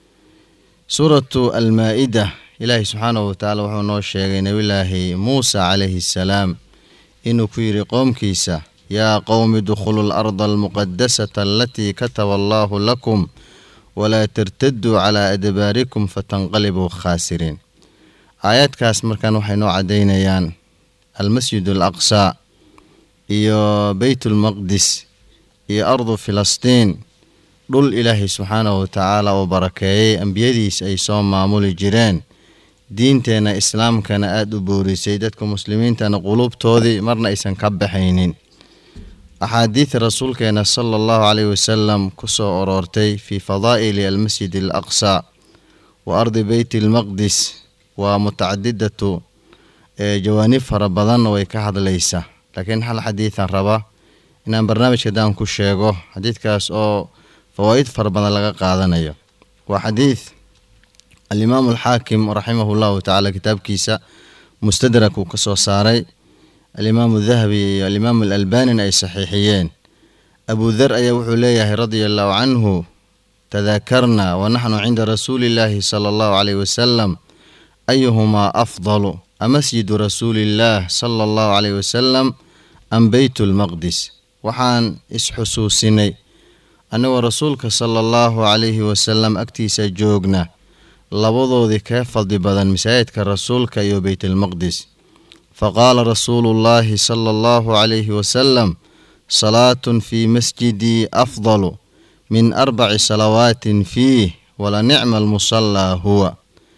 suuratu almaa-ida ilaahay subxaanahu watacaala wuxuu noo sheegay nebillaahi muusa calayhi assalaam inuu ku yidhi qowmkiisa yaa qowmi dukhulu larda almuqadasata alatii kataba allaahu lakum walaa tartaduu calaa adbaarikum fatanqalibuu khaasiriin aayaadkaas markaan waxay noo caddaynayaan almasjid al aqsaa iyo beytulmaqdis iyo ardu filistiin dhul ilaahay subxaanahu watacaala uu barakeeyey ambiyadiis ay soo maamuli jireen diinteenna islaamkana aada u boorisay dadka muslimiintana quluubtoodii marna aysan ka baxaynin axaadiida rasuulkeena sala allahu caleyhi wasalam ku soo aroortay fii fadaa'ili almasjid al aqsaa wa ardi beyti almaqdis waa mutacadidatu ee jawaanib fara badanna way ka hadlaysa laakiin hal xadiidan raba inaan barnaamijka daan ku sheego xadiidkaas oo fawaa'id fara badan laga qaadanayo waa xadiid alimaamu alxaakim raximahu llahu tacaala kitaabkiisa mustadrak uu ka soo saaray alimaamu dahabi iyo alimaamu alalbanina ay saxiixiyeen abu dar ayaa wuxuu leeyahay radia allahu canhu tadaakarna wanaxnu cinda rasuuli illaahi sala allahu caleyhi wasalam ayuhumaa afdalu amasjidu rasuuliillaah sala allahu caleyhi wasalam am beytu lmaqdis waxaan isxusuusinay annagoo rasuulka sala allahu calayhi wasalam agtiisa joogna labadoodii kee fadli badan masaajidka rasuulka iyo beytalmaqdis faqaala rasuulu llaahi sala allahu calayhi wasalam salaatun fii masjidii afdalu min arbaci salawaatin fiih wala nicma almusallaa huwa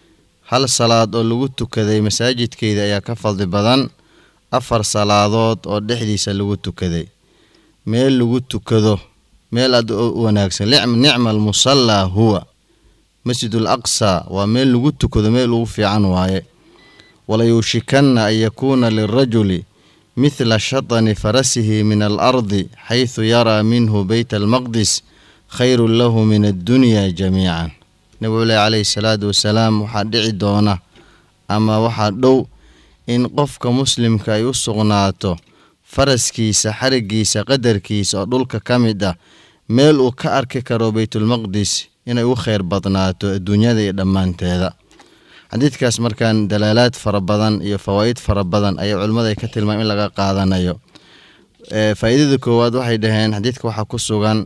hal salaad oo lagu tukaday masaajidkeyda ayaa ka fadli badan afar salaadood oo dhexdiisa lagu tukaday meel lagu tukado meel aad u wanaagsan nicma almusallaa huwa masjidul aqsa waa meel lagu tukado meel ugu fiican waaye walayuushikanna an yakuuna lirajuli mithla shatani farasihi min alardi xaysu yaraa minhu beyt almaqdis khayrun lahu min addunya jamiican nebigu leh calayhi salaatu wasalaam waxaa dhici doona ama waxaa dhow in qofka muslimka ay u sugnaato faraskiisa xarigiisa qadarkiisa oo dhulka ka mid ah meel uu ka arki karo beytulmaqdis inay u kheyr badnaato adduunyada iyo dhammaanteeda xadiidkaas markaan dalaalaad fara badan iyo fawaa'id fara badan ayaa culimmada ay ka tilmaam in laga qaadanayo faa'iidada koowaad waxay dhaheen xadiidka waxaa ku sugan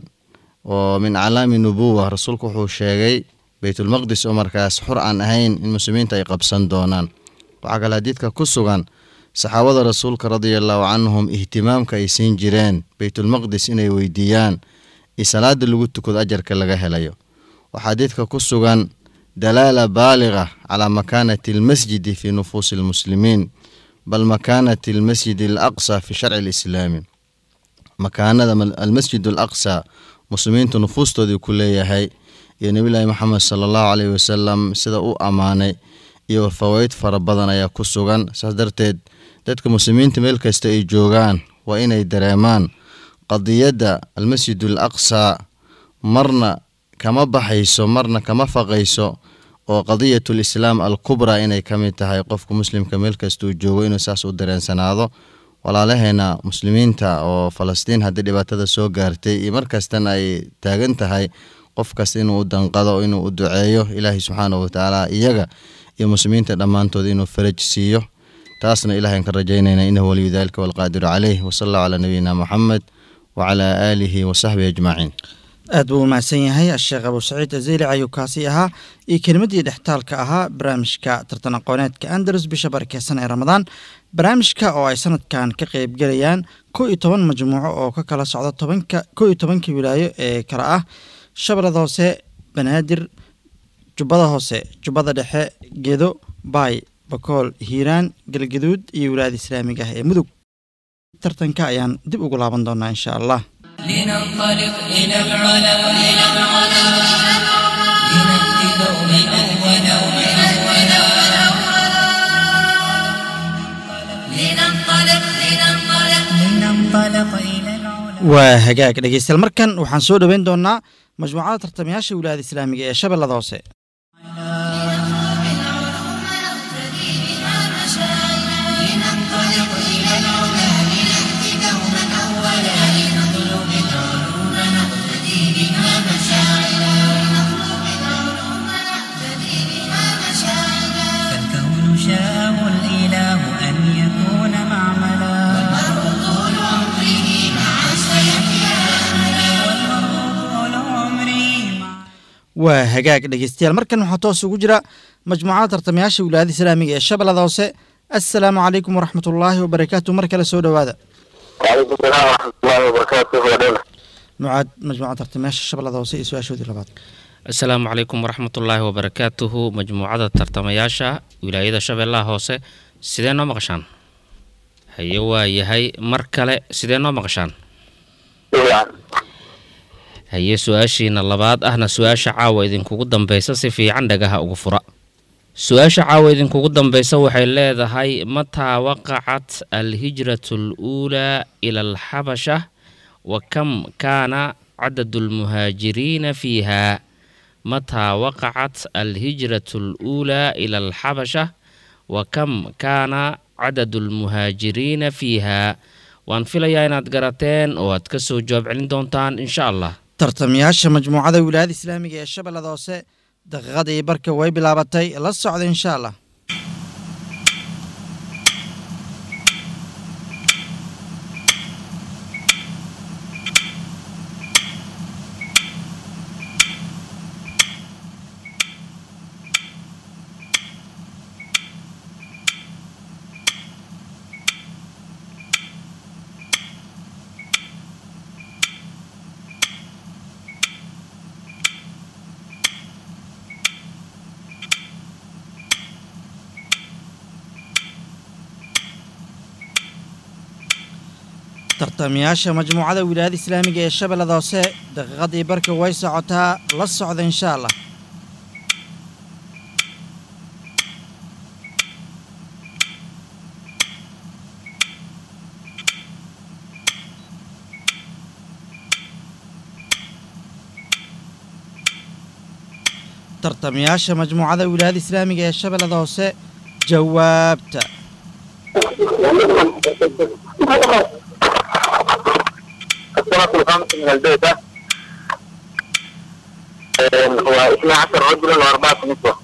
oo min calaami nubuwa rasuulku wuxuu sheegay beytulmaqdis oo markaas xur aan ahayn in muslimiinta ay qabsan doonaan waxaa kale xadiidka ku sugan saxaabada rasuulka radia allahu canhum ihtimaamka ay siin jireen beytulmaqdis inay weydiiyaan iyo salaada lagu tukado ajarka laga helayo waxaa xadiidka ku sugan dalaala baaliga calaa makaanati almasjidi fii nufuusi almuslimiin bal makaanati almasjidi alaqsa fi sharci alislaami makaanada almasjid alaqsa muslimiintu nufuustoodii ku leeyahay iyo nebillaahi moxamed sala allahu caleyhi wasalam sida u ammaanay iyo fawaa'id fara badan ayaa ku sugan saas darteed dadka muslimiinta meel kasta ay joogaan waa inay dareemaan qadiyadda almasjid al aqsa marna kama baxayso marna kama faqayso oo qadiyatu lislaam alkubraa inay ka mid tahay qofka muslimka meel kastuu joogo inuu saas u dareensanaado walaalaheena muslimiinta oo falastiin haddii dhibaatada soo gaartay iyo markastana ay taagan tahay qof kasta inuu u danqado inuu u duceeyo ilaahay subxaanahu watacaala iyaga iyo muslimiinta dhammaantood inuu faraj siiyo taasna ilahay aan ka rajaynayna inahu waliyu dalika walqaadiru caleyh wasala allahu calaa nabiyina moxamed wacalaa aalihi wasaxbihi ajmaciin aad buu u mahadsan yahay asheekh abu saciid aziilic ayuu kaasi ahaa iyo kelimadii dhextaalka ahaa barnaamijka tartan aqooneedka andalus bisha barakeysan ee ramadaan barnaamijka oo ay sanadkan ka qeybgelayaan kow iyo toban majmuuco oo ka kala socda tobanka kow iyo tobanka wilaayo ee kale ah shabeellada hoose banaadir jubbada hoose jubbada dhexe gedo baay bakool hiiraan galgaduud iyo wilaayada islaamiga ah ee mudug tartanka ayaan dib ugu laaban doonaa insha allah لننطلق إلى العلا لنأتي دوما أولا waa hagaag dhegeystayaal markan waxaan soo dhoweyn doonaa majmuucada tartamayaasha wilaayada islaamiga ee shabeellada hoose لننطلق إلى العلا لنأتي دوما أولا لنطلب العلوم نقتدي بها مشاعلا لنطلب العلوم نقتدي بها مشاعلا فالكون شاءه الإله أن يكون معملا والمرء طول عمره مع سيحيا والمرء طول عمره مع waa hagaag dhegeystayaal markan waxaa toos ugu jira majmuucada tartamayaasha wilaayada islaamiga ee shabeellada hoose assalaamu calaykum waraxmat ullaahi wabarakaatu mar kale soo dhowaada وعليكم السلام ورحمة الله وبركاته ودولة mucaad majmuucada tartamayaasha shabeellada hoose iyo su-aashoodii labaad asalaamu calaykum waraxmatullaahi wabarakaatuhu majmuucada tartamayaasha wilaayada shabeellaha hoose sidee noo maqashaan haye waa yahay mar kale sidee noo maqashaan يعني haye su-aashiina labaad ahna su-aasha caawa idinkugu dambeysa si fiican dhagaha ugu fura su-aasha caawa idinkugu dambeysa waxay leedahay mataa waqacat alhijratu aluulaa ila alxabasha wa kam kaana cadadu lmuhaajiriina fiiha mataa waqacat alhijratu aluulaa ila alxabasha wa kam kaana cadadu lmuhaajiriina fiiha waan filayaa inaad garateen oo aad ka soo jawaab celin doontaan insha allah tartamayaasha majmuucada wilaayada islaamiga ee shabeellada hoose daqiiqadii barka way bilaabatay la socda insha allah tartamayaasha majmuucada wilaayada islaamiga ee shabeellada hoose daqiiqadii barka way socotaa la socda insha allah tartamayaasha majmuucada wilaayada islaamiga ee shabeellada hoose jawaabta السنة الخامسة من البيت هو 12 رجلا وأربعة نسوة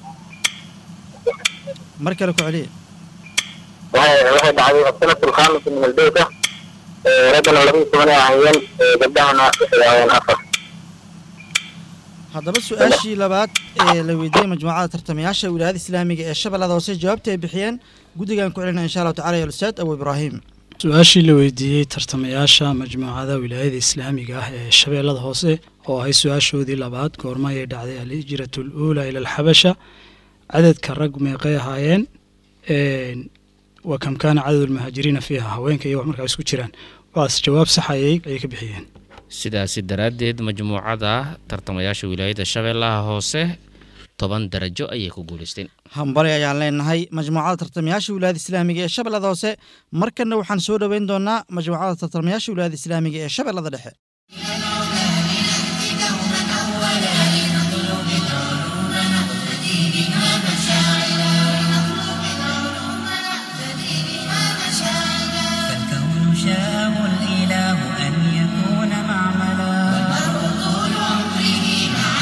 mar kale ku celiya وهي وهي بعد السنة الخامسة من البيت رجلا ولم ثمانية عيان قدامنا عيان آخر haddaba su-aashii labaad ee la weydiiyey majmuucada tartamayaasha wilaayada islaamiga ee shabeellada hoose jawaabta ay bixiyeen guddigan ku celina insha allahu tacala ya ustaad abu ibraahim su-aashii la weydiiyey tartamayaasha majmuucada wilaayada islaamiga ah ee shabeellada hoose oo ahay su-aashoodii labaad goorma ayay dhacday alhijratu aluulaa ila alxabasha cadadka rag meeqay ahaayeen een, wa kam kaana cadadu lmuhaajiriina fiiha haweenka iyo wax markaa isku jiraan waas jawaab sax ayay ayay ka bixiyeen sidaasi daraaddeed majmuucada tartamayaasha wilaayada shabeellaha hoose toban darajo ayay ku guulaysteen hambali ayaan leenahay majmuucada tartamayaasha wilaayada islaamiga ee shabeellada hoose markanna waxaan soo dhoweyn doonaa majmuucada tartamayaasha wilaayada islaamiga ee shabeellada dhexe فالكون شاءه الإله أن يكون معملا والمرء طول عمره مع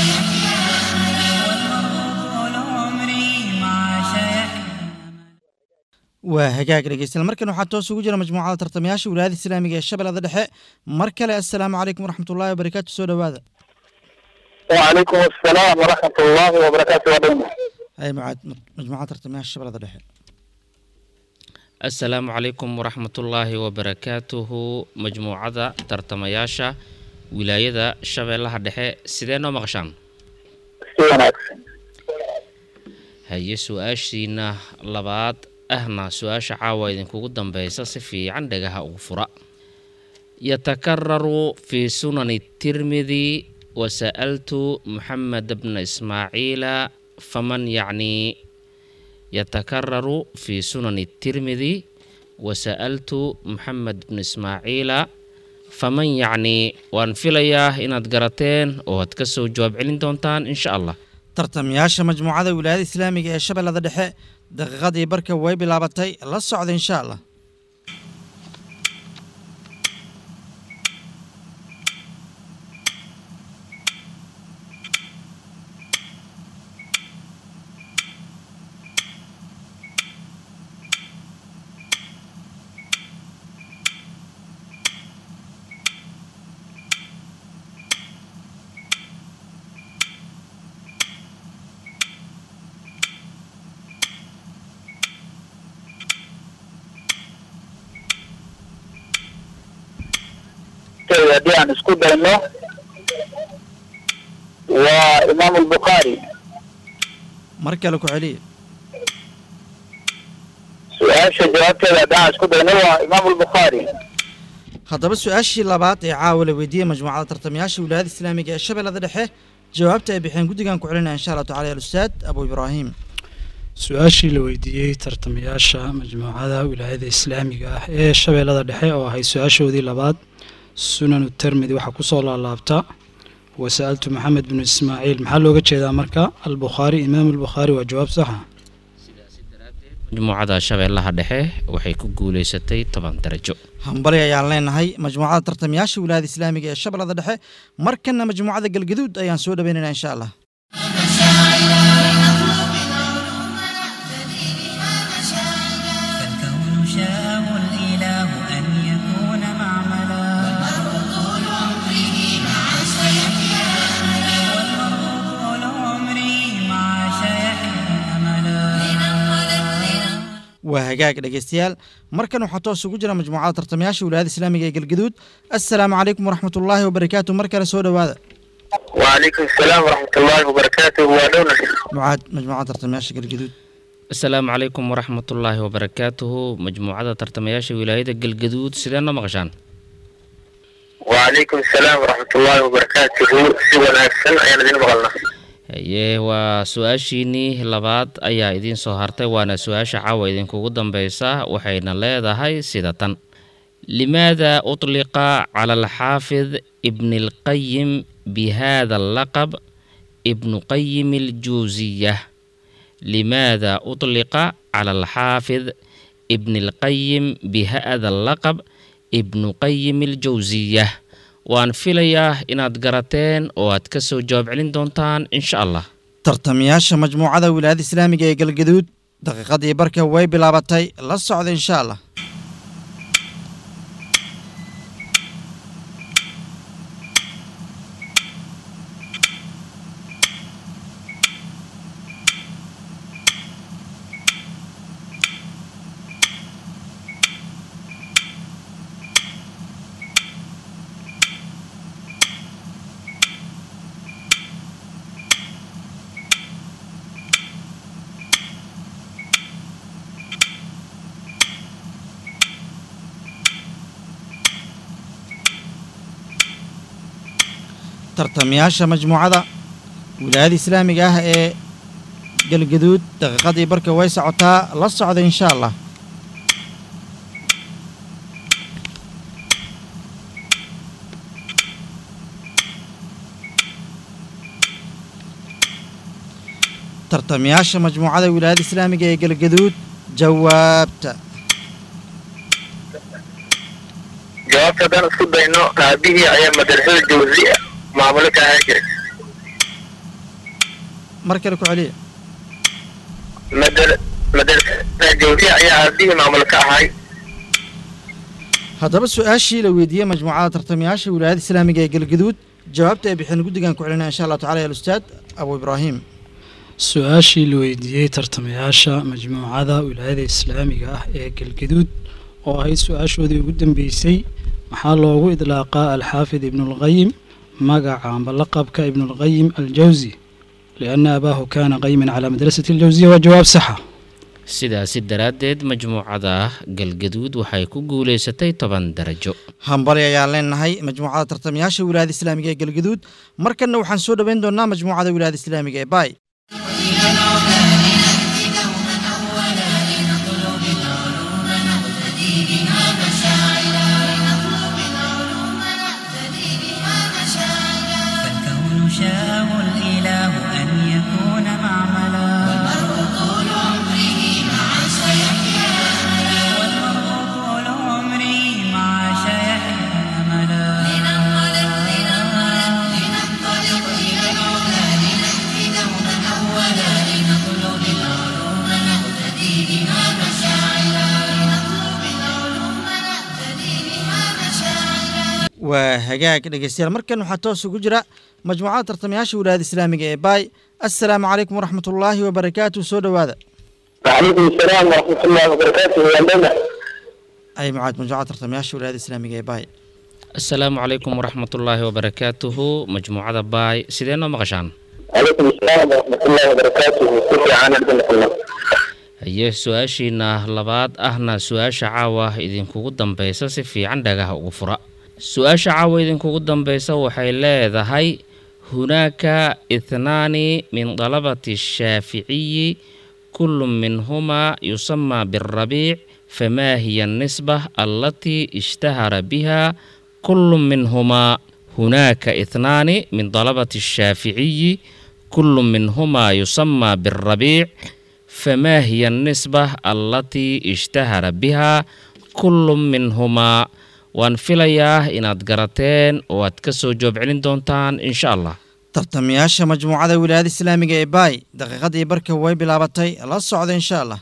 شيحنا waa hagaag dhegeystayaal markan waxaa toos ugu jira majmuucada tartamayaasha wilaayada islaamiga ee shabeellada dhexe mar kale assalaamu calaykum waraxmatullaahi wabarakaatu soo dhowaada وعليكم السلام ورحمة الله وبركاته ودولة hay mucaad majmuucada tartamayaasha shabeellada dhexe assalaamu calaykum waraxmatullaahi wabarakaatuhu majmuucada tartamayaasha wilaayada shabeellaha dhexe sidee noo maqashaan وناكسن haye su-aashiina labaad ahna su-aasha caawa idinkugu dambeysa si fiican dhagaha ugu fura yatakararu fi sunani tirmidi wasa'altu muxamed bna ismaaciila faman yacni yatakararu fi sunani tirmidi wasa'altu muxamed bna ismaaciila faman yacni waan filayaa inaad garateen oo aad ka soo jawaab celin doontaan insha allah tartamayaasha majmuucada wilaayada islaamiga ee shabeellada dhexe daqiiqadii barka way bilaabatay la socda insha allah Okay, haddii aan isku dayno waa imaam albukhaari mar kale ku celiya su-aasha jawaabteeda haddii aan isku dayno waa imaam albukhaari haddaba su-aashii labaad ee caawa la weydiiyey majmuucada tartamayaasha wilaayada islaamiga ee shabeellada dhexe jawaabta ay bixeen guddigan ku celinaya insha allahu tacala alustaad abu ibraahim su-aashii la weydiiyey tartamayaasha majmuucada wilaayada islaamiga ah ee shabeellada dhexe oo ahayd su-aashoodii labaad sunanu termidi waxaa kusoo laalaabta wasa'altu maxamed binu ismaaciil maxaa looga jeedaa marka albukhaari imaam albukhaari waa jawaab saxa majmuucada shabeellaha dhexe waxay ku guuleysatay toban darajo hambali ayaan leenahay majmuucada tartamayaasha wilaayada islaamiga ee shabeellada dhexe markana majmuucada galgaduud ayaan soo dhaweynaynaa insha allah فالكون شاءه الإله أن يكون معملا والمرء طول عمره مع شيحه أملا waa hagaag dhegeystayaal markan waxaa toos ugu jira majmuucada tartamayaasha wilaayada islaamiga ee galgaduud assalaamu calaykum waraxmat ullaahi wabarakaatu mar kale soo dhowaada وعليكم السلام ورحمة الله وبركاته ودونا mucaad majmuucada tartamayaasha galgaduud asalaamu calaykum waraxmatullaahi wabarakaatuhu majmuucada tartamayaasha wilaayada galgaduud sidee noo maqashaan وعليكم السلام ورحمة الله وبركاته سوى الأحسن أيانا دين مغلنا haye waa su-aashiinii labaad ayaa idiin soo hartay waana su-aasha caawa idinkugu dambeysa waxayna leedahay sida tan limaada utliqa cala alxaafid ibni alqayim bihada allaqab ibnu qayim aljuusiya limaada utliqa cala alxaafid ibni alqayim bihada allaqab ibnu qayim aljawsiya waan filayaa inaad garateen oo aad ka soo jawaab celin doontaan insha allah tartamayaasha majmuucada wilaayada islaamiga ee galgaduud daqiiqadii barka way bilaabatay la socda insha allah tartamayaasha majmuucada wilaayada islaamiga ah ee galgaduud daqiiqadii barka way socotaa la socda insha allah tartamayaasha majmuucada wilaayada islaamiga ee galgaduud jawaabta jawaabta haddaan isku dayno aabihii ayaa madrasada jawzi maamulo ka ahaan jiray mar kale ku celiya madar- madrasada jawzi ayaa aabihii maamulo ka ahay haddaba su-aashii la weydiiyey majmuucada tartamayaasha wilaayada islaamiga ee galgaduud jawaabta ay bixeen guddigan ku celinaya insha allah tacala ya alustaad abu ibraahim su-aashii la weydiiyey tartamayaasha majmuucada wilaayada islaamiga ah ee galgaduud oo ahayd su-aashoodii ugu dambeysay maxaa loogu idlaaqaa alxaafid ibnulqayim magaca amba laqabka ibnulqayim aljawsi lianna abaahu kaana qayiman calaa madrasati aljawsiya waa jawaab saxa sidaasi daraaddeed majmuucada galgaduud waxay ku guuleysatay toban darajo hambali ayaan leenahay majmuucada tartamayaasha wilaayada islaamiga ee galgaduud markanna waxaan soo dhoweyn doonaa majmuucada wilaayada islaamiga ee baay إلى العلا لنأتي دوما أولا لنطلب العلوم نقتدي بها مشاعلا لنطلب العلوم waa hagaag dhegeystayaal markan waxaa toos ugu jira majmuucada tartamayaasha wilaayada islaamiga ee baay assalaamu calaykum waraxmat ullaahi wabarakaatu soo dhowaada وعليكم السلام ورحمة الله وبركاته يا لنا ay mucaad majmuucada tartamayaasha wilaayada islaamiga ee baay asalaamu calaykum waraxmatullaahi wabarakaatuhu majmuucada baay sidee noo maqashaan وعليكم السلام ورحمة الله وبركاته كيف عنا الله haye su-aashiina labaad ahna su-aasha caawa idinkugu dambeysa si fiican dhagaha ugu fura su-aasha caawa idinkugu dambeysa waxay leedahay hunaaka ithnaani min dalabati shaaficiyi kullu minhumaa yusamaa birabiic famaa hiya anisba allatii ishtahara biha kullu minhumaa hunaaka ithnaani min dalabati shaaficiyi kullu minhumaa yusamaa birabiic فما هي النسبة التي اشتهر بها كل منهما waan filayaa inaad garateen oo aad ka soo joob celin doontaan insha allah tartamayaasha majmuucada wilaayada islaamiga ee baay daqiiqadii barka way bilaabatay la socda insha allah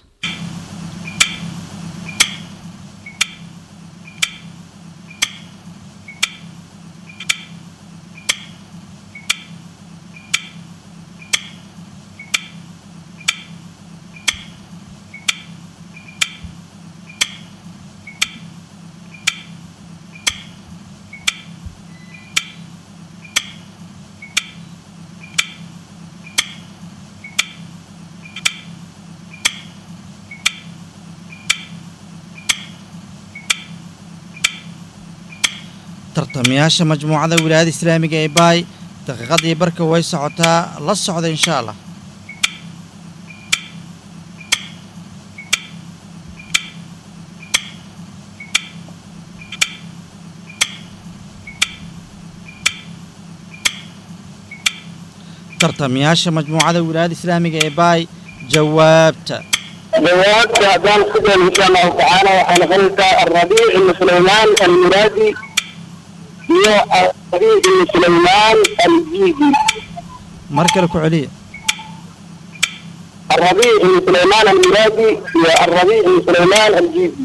tartamayaasha majmuucada wilaayada islaamiga ee baay daqiiqadii barka way socotaa la socda insha allah tartamayaasha majmuucada wilaayada islaamiga ee baay jawaabta جوابت أذان كتب إن شاء الله تعالى وحنفلت الربيع بن سليمان المرادي هي الربيع بن سليمان الجيدي mar kale ku celiya الربيع بن سليمان المرادي هي الربيع بن سليمان الجيدي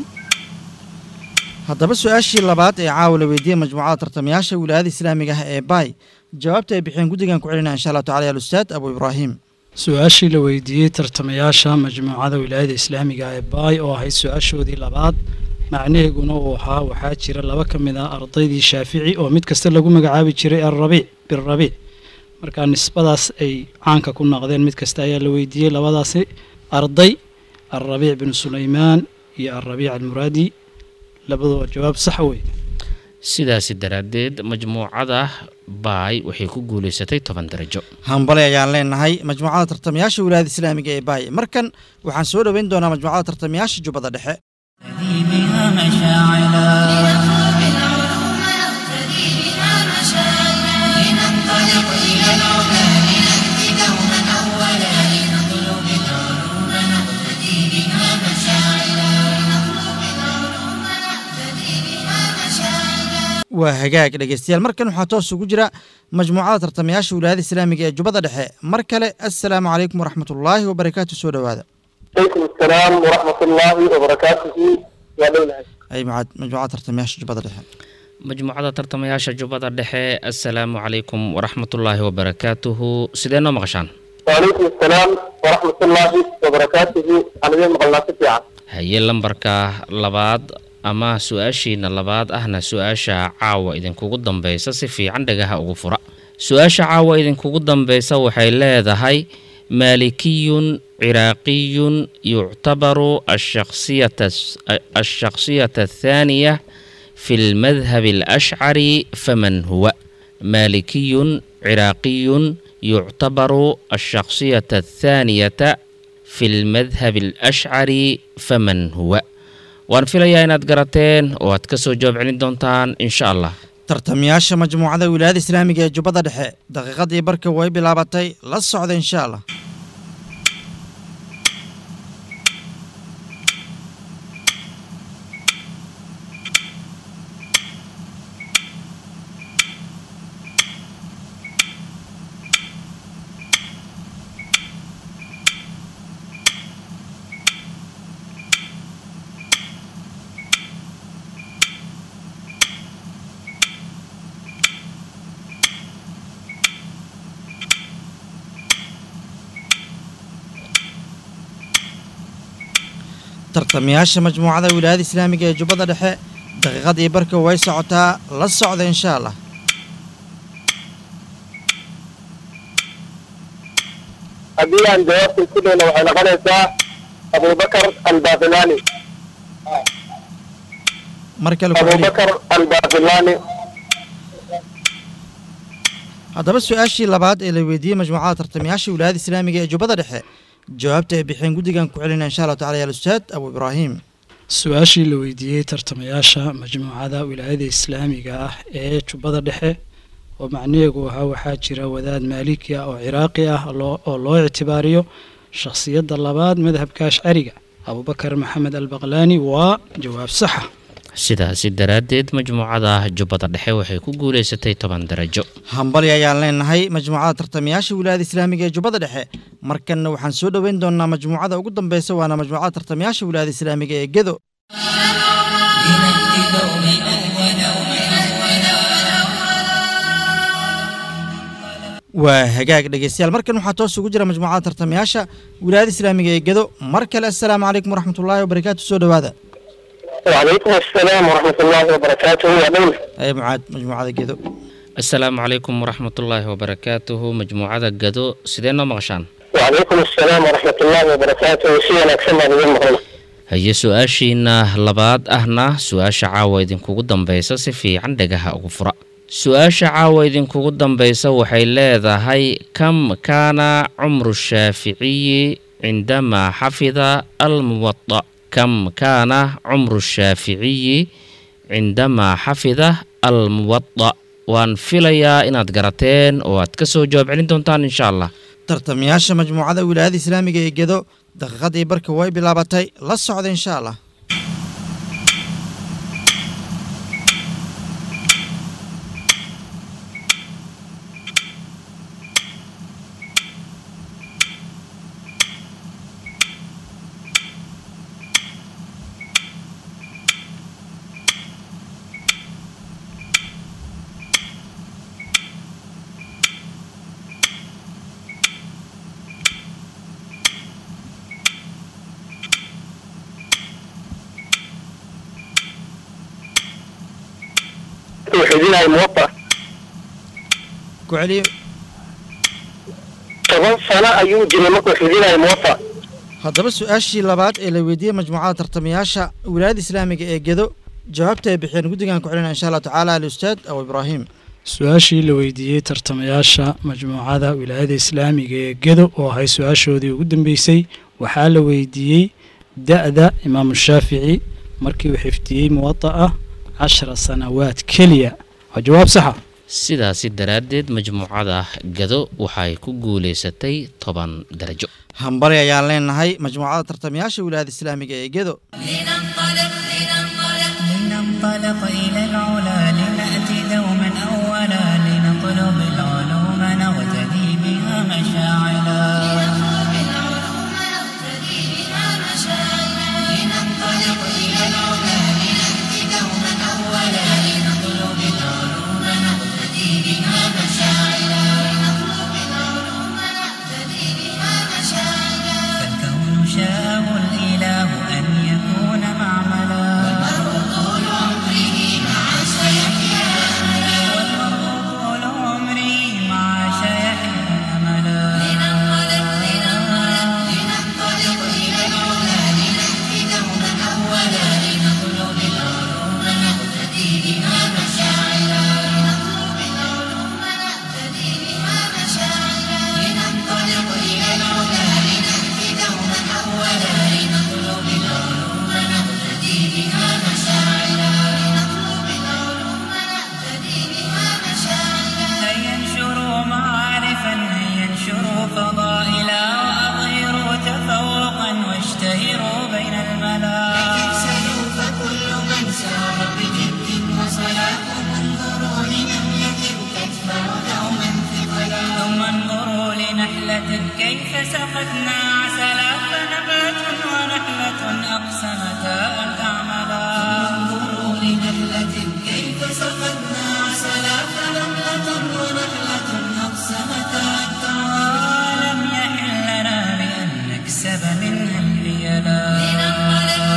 haddaba su-aashii labaad ee caawa la weydiiyey majmuucada tartamayaasha wilaayada islaamiga ah ee baay jawaabta ay bixiyeen guddigan ku celinaya insha allahu tacala ya alustaad abu ibraahim su-aashii la weydiiyey tartamayaasha majmuucada wilaayada islaamiga ee baay oo ahayd su-aashoodii labaad macnaheeguna uu ahaa waxaa jira laba ka mid ah ardaydii shaafici oo mid kasta lagu magacaabi jiray alrabiic birabiic marka nisbadaas ay caanka ku noqdeen mid kasta ayaa la weydiiyey labadaasi arday alrabiic binu sulaymaan iyo alrabiic almuraadi labadoo jawaab sax wey sidaasi daraaddeed majmuucada baay waxay ku guulaysatay toban darajo hambale ayaan leenahay majmuucada tartamayaasha wilaayada islaamiga ee baay markan waxaan soo dhoweyn doonaa majmuucada tartamayaasha jubbada dhexe بها مشاعلا لنطلب العلوم نقتدي بها مشاعرنا لننطلق إلى العلا لنأتي دوما أولا لنطلب العلوم نقتدي بها مشاعرنا لنطلب العلوم نقتدي بها مشاعرنا waa hagaag dhegeystayaal markan waxaa toos ugu jira majmuucada tartamayaasha wilaayada islaamiga ee jubbada dhexe mar kale assalaamu calaykum waraxmat ullaahi wabarakaatu soo dhowaada عليكم السلام ورحمة الله وبركاته يا لنا ay mucaad majmuucada tartamayaasha jubbada dhexe majmuucada tartamayaasha jubbada dhexe assalaamu calaykum waraxmatullaahi wabarakaatuhu sidee noo maqashaan وعليكم السلام ورحمة الله وبركاته أنا زي ما قلنا سبيعة haye lambarka labaad ama su-aashiina labaad ahna su-aasha caawa idinkugu dambeysa si fiican dhagaha ugu fura su-aasha caawa idinkugu dambeysa waxay leedahay maalikiyun ciraaqiyun yuctabaru ashakhsiyata ashakhsiyata athaaniya fi lmadhabi alashcari faman huwa maalikiyun ciraaqiyun yuctabaru ashakhsiyata athaaniyata fi lmadhabi alashcari faman huwa waan filayaa inaad garateen oo aad ka soo jawaab celin doontaan insha allah tartamayaasha majmuucada wilaayada islaamiga ee jubbada dhexe daqiiqadii barka way bilaabatay la socda insha allah tartamayaasha majmuucada wilaayada islaamiga ee jubbada dhexe daqiiqadii barka way socotaa la socda insha allah haddii aan jawaabta isku dayno waxay noqonaysaa abubakar albafilani mar kale ku celiya abubakar albafilani haddaba su-aashii labaad ee la weydiiyey majmuucada tartamayaasha wilaayada islaamiga ee jubbada dhexe jawaabta ay bixeen guddigan ku celinaya insha allahu tacala ya ustaad abu ibraahim su-aashii la weydiiyey tartamayaasha majmuucada wilaayada islaamiga ah ee jubbada dhexe oo macnaheegu ahaa waxaa jira wadaad maaliki ah oo ciraaqi ah loo- oo loo ictibaariyo shakhsiyadda labaad madhabka ashcariga abubakar maxamed albaqlaani waa jawaab saxa sidaasi daraaddeed majmuucada jubbada dhexe waxay ku guulaysatay toban darajo hambali ayaan leenahay majmuucada tartamayaasha wilaayada islaamiga ee jubbada dhexe markanna waxaan soo dhoweyn doonaa majmuucada ugu dambeysa waana majmuucada tartamayaasha wilaayada islaamiga ee gedo لنهدي دوما أولا waa hagaag dhegeystayaal markan waxaa toos ugu jira majmuucada tartamayaasha wilaayada islaamiga ee gedo mar kale assalaamu calaykum waraxmatullaahi wabarakaatu soo dhowaada وعليكم السلام ورحمة الله وبركاته يا دولة ee mucaad majmuucada gedo asalaamu calaykum waraxmatullaahi wabarakaatuhu majmuucada gado sidee noo maqashaan وعليكم السلام ورحمة الله وبركاته سينا أكسنا بذن مغلق haye su-aashiina labaad ahna su-aasha caawa idinkugu dambaysa si fiican dhagaha ugu fura su-aasha caawa idinkugu dambaysa waxay leedahay kam kaana cumru shaaficiyi cindamaa xafida almuwada kam kaana cumru shaaficiyi cindamaa xafida almuwada waan filayaa inaad garateen oo aad ka soo jawaab celin doontaan insha allah tartamayaasha majmuucada wilaayada islaamiga ee gedo daqiiqadii barka way bilaabatay la socda insha allah وحدينا الموطأ ku celiyo طبعا سنة أيو جنمك وحدينا الموطأ haddaba su-aashii labaad ee la weydiiyey majmuucada tartamayaasha wilaayada islaamiga ee gedo jawaabta ay bixiyeen guddigan ku celinaya insha allahu tacaala alustaad abu ibraahim su-aashii la weydiiyey tartamayaasha majmuucada wilaayada islaamiga ee gedo oo ahay su-aashoodii ugu dambeysay waxaa la weydiiyey da-da imaamu shaafici markii uu xifdiyey muwada'a cashara sanawaad keliya waa jawaab saxa sidaasi daraaddeed majmuucada gado waxay ku guulaysatay toban darajo hambali ayaan leenahay majmuucada tartamayaasha wilaayada islaamiga ee gedo لننطلق لننطلق لننطلق إلى العلا لنأتي دوما أولا لنطلب العلوم نغتدي بها مشاعلا بالعلوم نقتدي بها مشاعرا لننطلق إلى العلا لنأتي دوما أولا لنطلب العلوم نقتدي بها مشاعرا لنطلب العلوم نقتدي بها مشاعرا فالكون شاءه الإله أن يكون معملا والمرء طول عمره مع سيحيا أملا والمرء طول عمري مع شيحه أملا لننطلق لننطلق لننطلق إلى العلا لنأتي دوما أولا لنطلب العلوم نقتدي بها مشاعرا لنطلب العلوم نقتدي بها مشاعرا لننطلق إلى العلا لنأتي دوما أولا لنطلب العلوم نقتدي بها مشاعرا لنطلب العلوم نقتدي بها مشاعرا هيا انشروا معارفا هيا انشروا فضائلا وأظهروا تفوقا واشتهروا بين الملا سلوا فكل من سار بجد وصلاة انظروا لنملة تدفع دوما ثقلا ثم انظروا لنحلة كيف سقتنا عسلا فنبات ونحلة أقسمتا أن تعملا انظروا لنملة كيف سقتنا عسلا فنملة ونحلة أقسمتا أن تعملا ولم يحل لنا بأن نكسب منها الحيلا لننطلق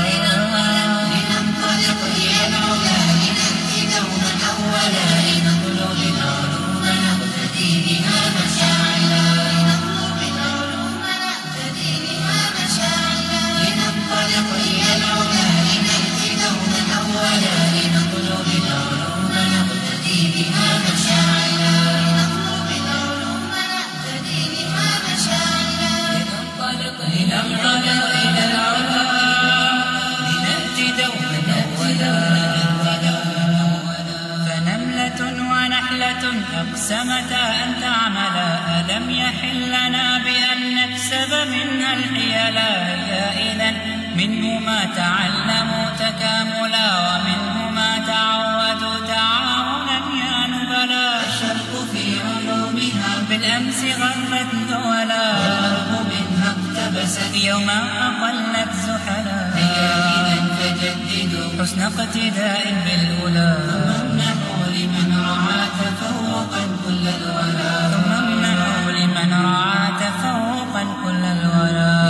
متى أن تعملا ألم يحل لنا بأن نكسب منها الحيلا هي إذا منه ما تعلموا تكاملا ومنه ما تعودوا تعاونا يا نبلا الشرق في علومها بالأمس غرت دولا والغرب منها اقتبست يوما أقلت زحلا هيا إذا فجددوا حسن اقتداء بالأولى وامنحوا لمن رعى تفوقا كل الولا ثم امنحوا لمن رعى تفوقا كل الورى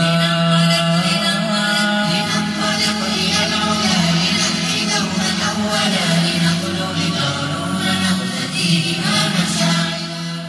لننطلق إلى العلا لنهدي دوما أولا لنطلب العلوم نقتدي بها مشاعر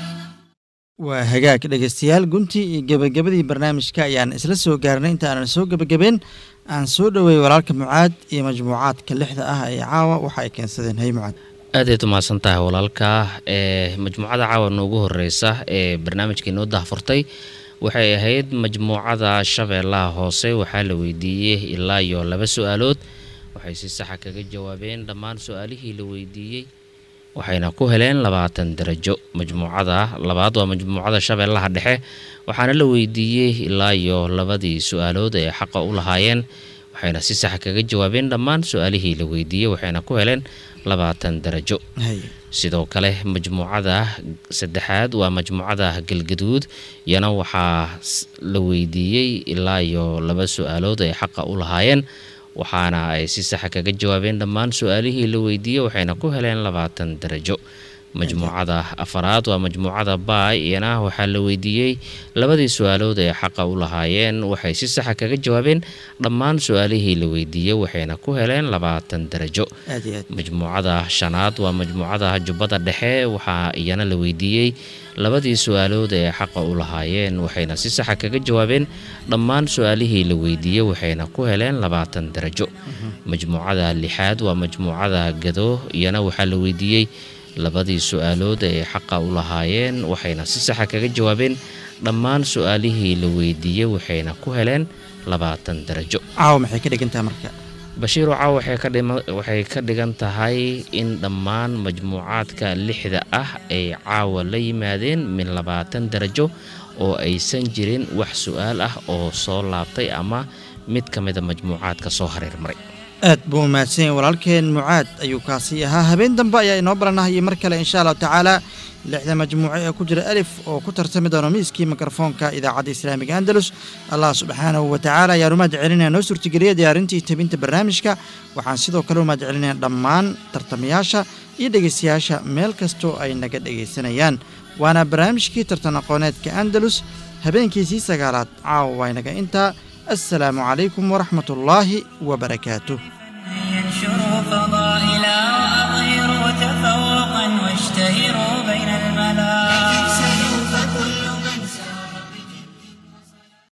waa hagaag dhegeystayaal guntii iyo gebagabadii barnaamijka ayaan isla soo gaarnay inta aanan soo gebagabeen aan soo dhoweeyey walaalka mucaad iyo majmuucaadka lixda ah ee caawa waxa ay keensadeen hay mucaad aadayd umahadsan tahay walaalka ee majmuucada caawa noogu horeysa ee barnaamijka inoo dahfurtay waxay ahayd majmuucada shabeellaha hoose waxaa la weydiiyey ilaa iyo laba su-aalood waxay si saxa kaga jawaabeen dhammaan su-aalihii la weydiiyey waxayna ku heleen labaatan darajo majmuucada labaad waa majmuucada shabeellaha dhexe waxaana la weydiiyey ilaa iyo labadii su-aalood ee xaqa u lahaayeen waxayna si saxa kaga jawaabeen dhammaan su-aalihii la weydiiyey waxayna ku heleen labaatan darajo hay sidoo kale majmuucada saddexaad waa majmuucada galgaduud iyana waxaa s- la weydiiyey ilaa iyo laba su-aalood ay xaqa u lahaayeen waxaana ay si saxa kaga jawaabeen dhammaan su-aalihii la weydiiyey waxayna ku heleen labaatan darajo majmuucada afaraad waa majmuucada baay iyana waxaa la weydiiyey labadii su-aalood ay xaqa u lahaayeen waxay si saxa kaga jawaabeen dhammaan su-aalihii la weydiiyey waxayna ku heleen labaatan darajo aad iyo aad majmuucada shanaad waa majmuucada jubbada dhexe waxaa iyana la weydiiyey labadii su-aalood ee xaqa u lahaayeen waxayna si saxa kaga jawaabeen dhammaan su-aalihii la weydiiyey waxayna ku heleen labaatan darajo majmuucada lixaad waa majmuucada gado iyana waxaa la weydiiyey labadii su-aalood ee xaqa u lahaayeen waxayna si saxa kaga jawaabeen dhammaan su-aalihii la weydiiyey waxayna ku heleen labaatan darajo caawa maxay ka dhigantahay marka bashiiru caaw waxay ka dhima- waxay ka dhigan tahay in dhammaan majmuucaadka lixda ah ay caawa la yimaadeen min labaatan darajo oo aysan jirin wax su-aal ah oo soo laabtay ama mid ka mida majmuucaadka soo hareermaray aad buu mahadsan yahay walaalkeen mucaad ayuu kaasi ahaa habeen dambe ayaa inoo balanahayay mar kale insha allahu tacaala lixda majmuuco ee ku jira alif oo ku tartami doono miiskii mikrofoonka idaacadda islaamiga andalus allah subxaanahu wa tacaala ayaan umahad celinaya noo suurtageliya diyaarintii tabinta barnaamijka waxaan sidoo kale umahad celinaya dhammaan tartamayaasha iyo dhegeystayaasha meel kastoo ay naga dhegaysanayaan waana barnaamijkii tartan aqooneedka andalus habeenkiisii sagaalaad caawa waynaga intaa assalaamu calaykum waraxmat ullaahi wabarakaatuh ينشر فضاء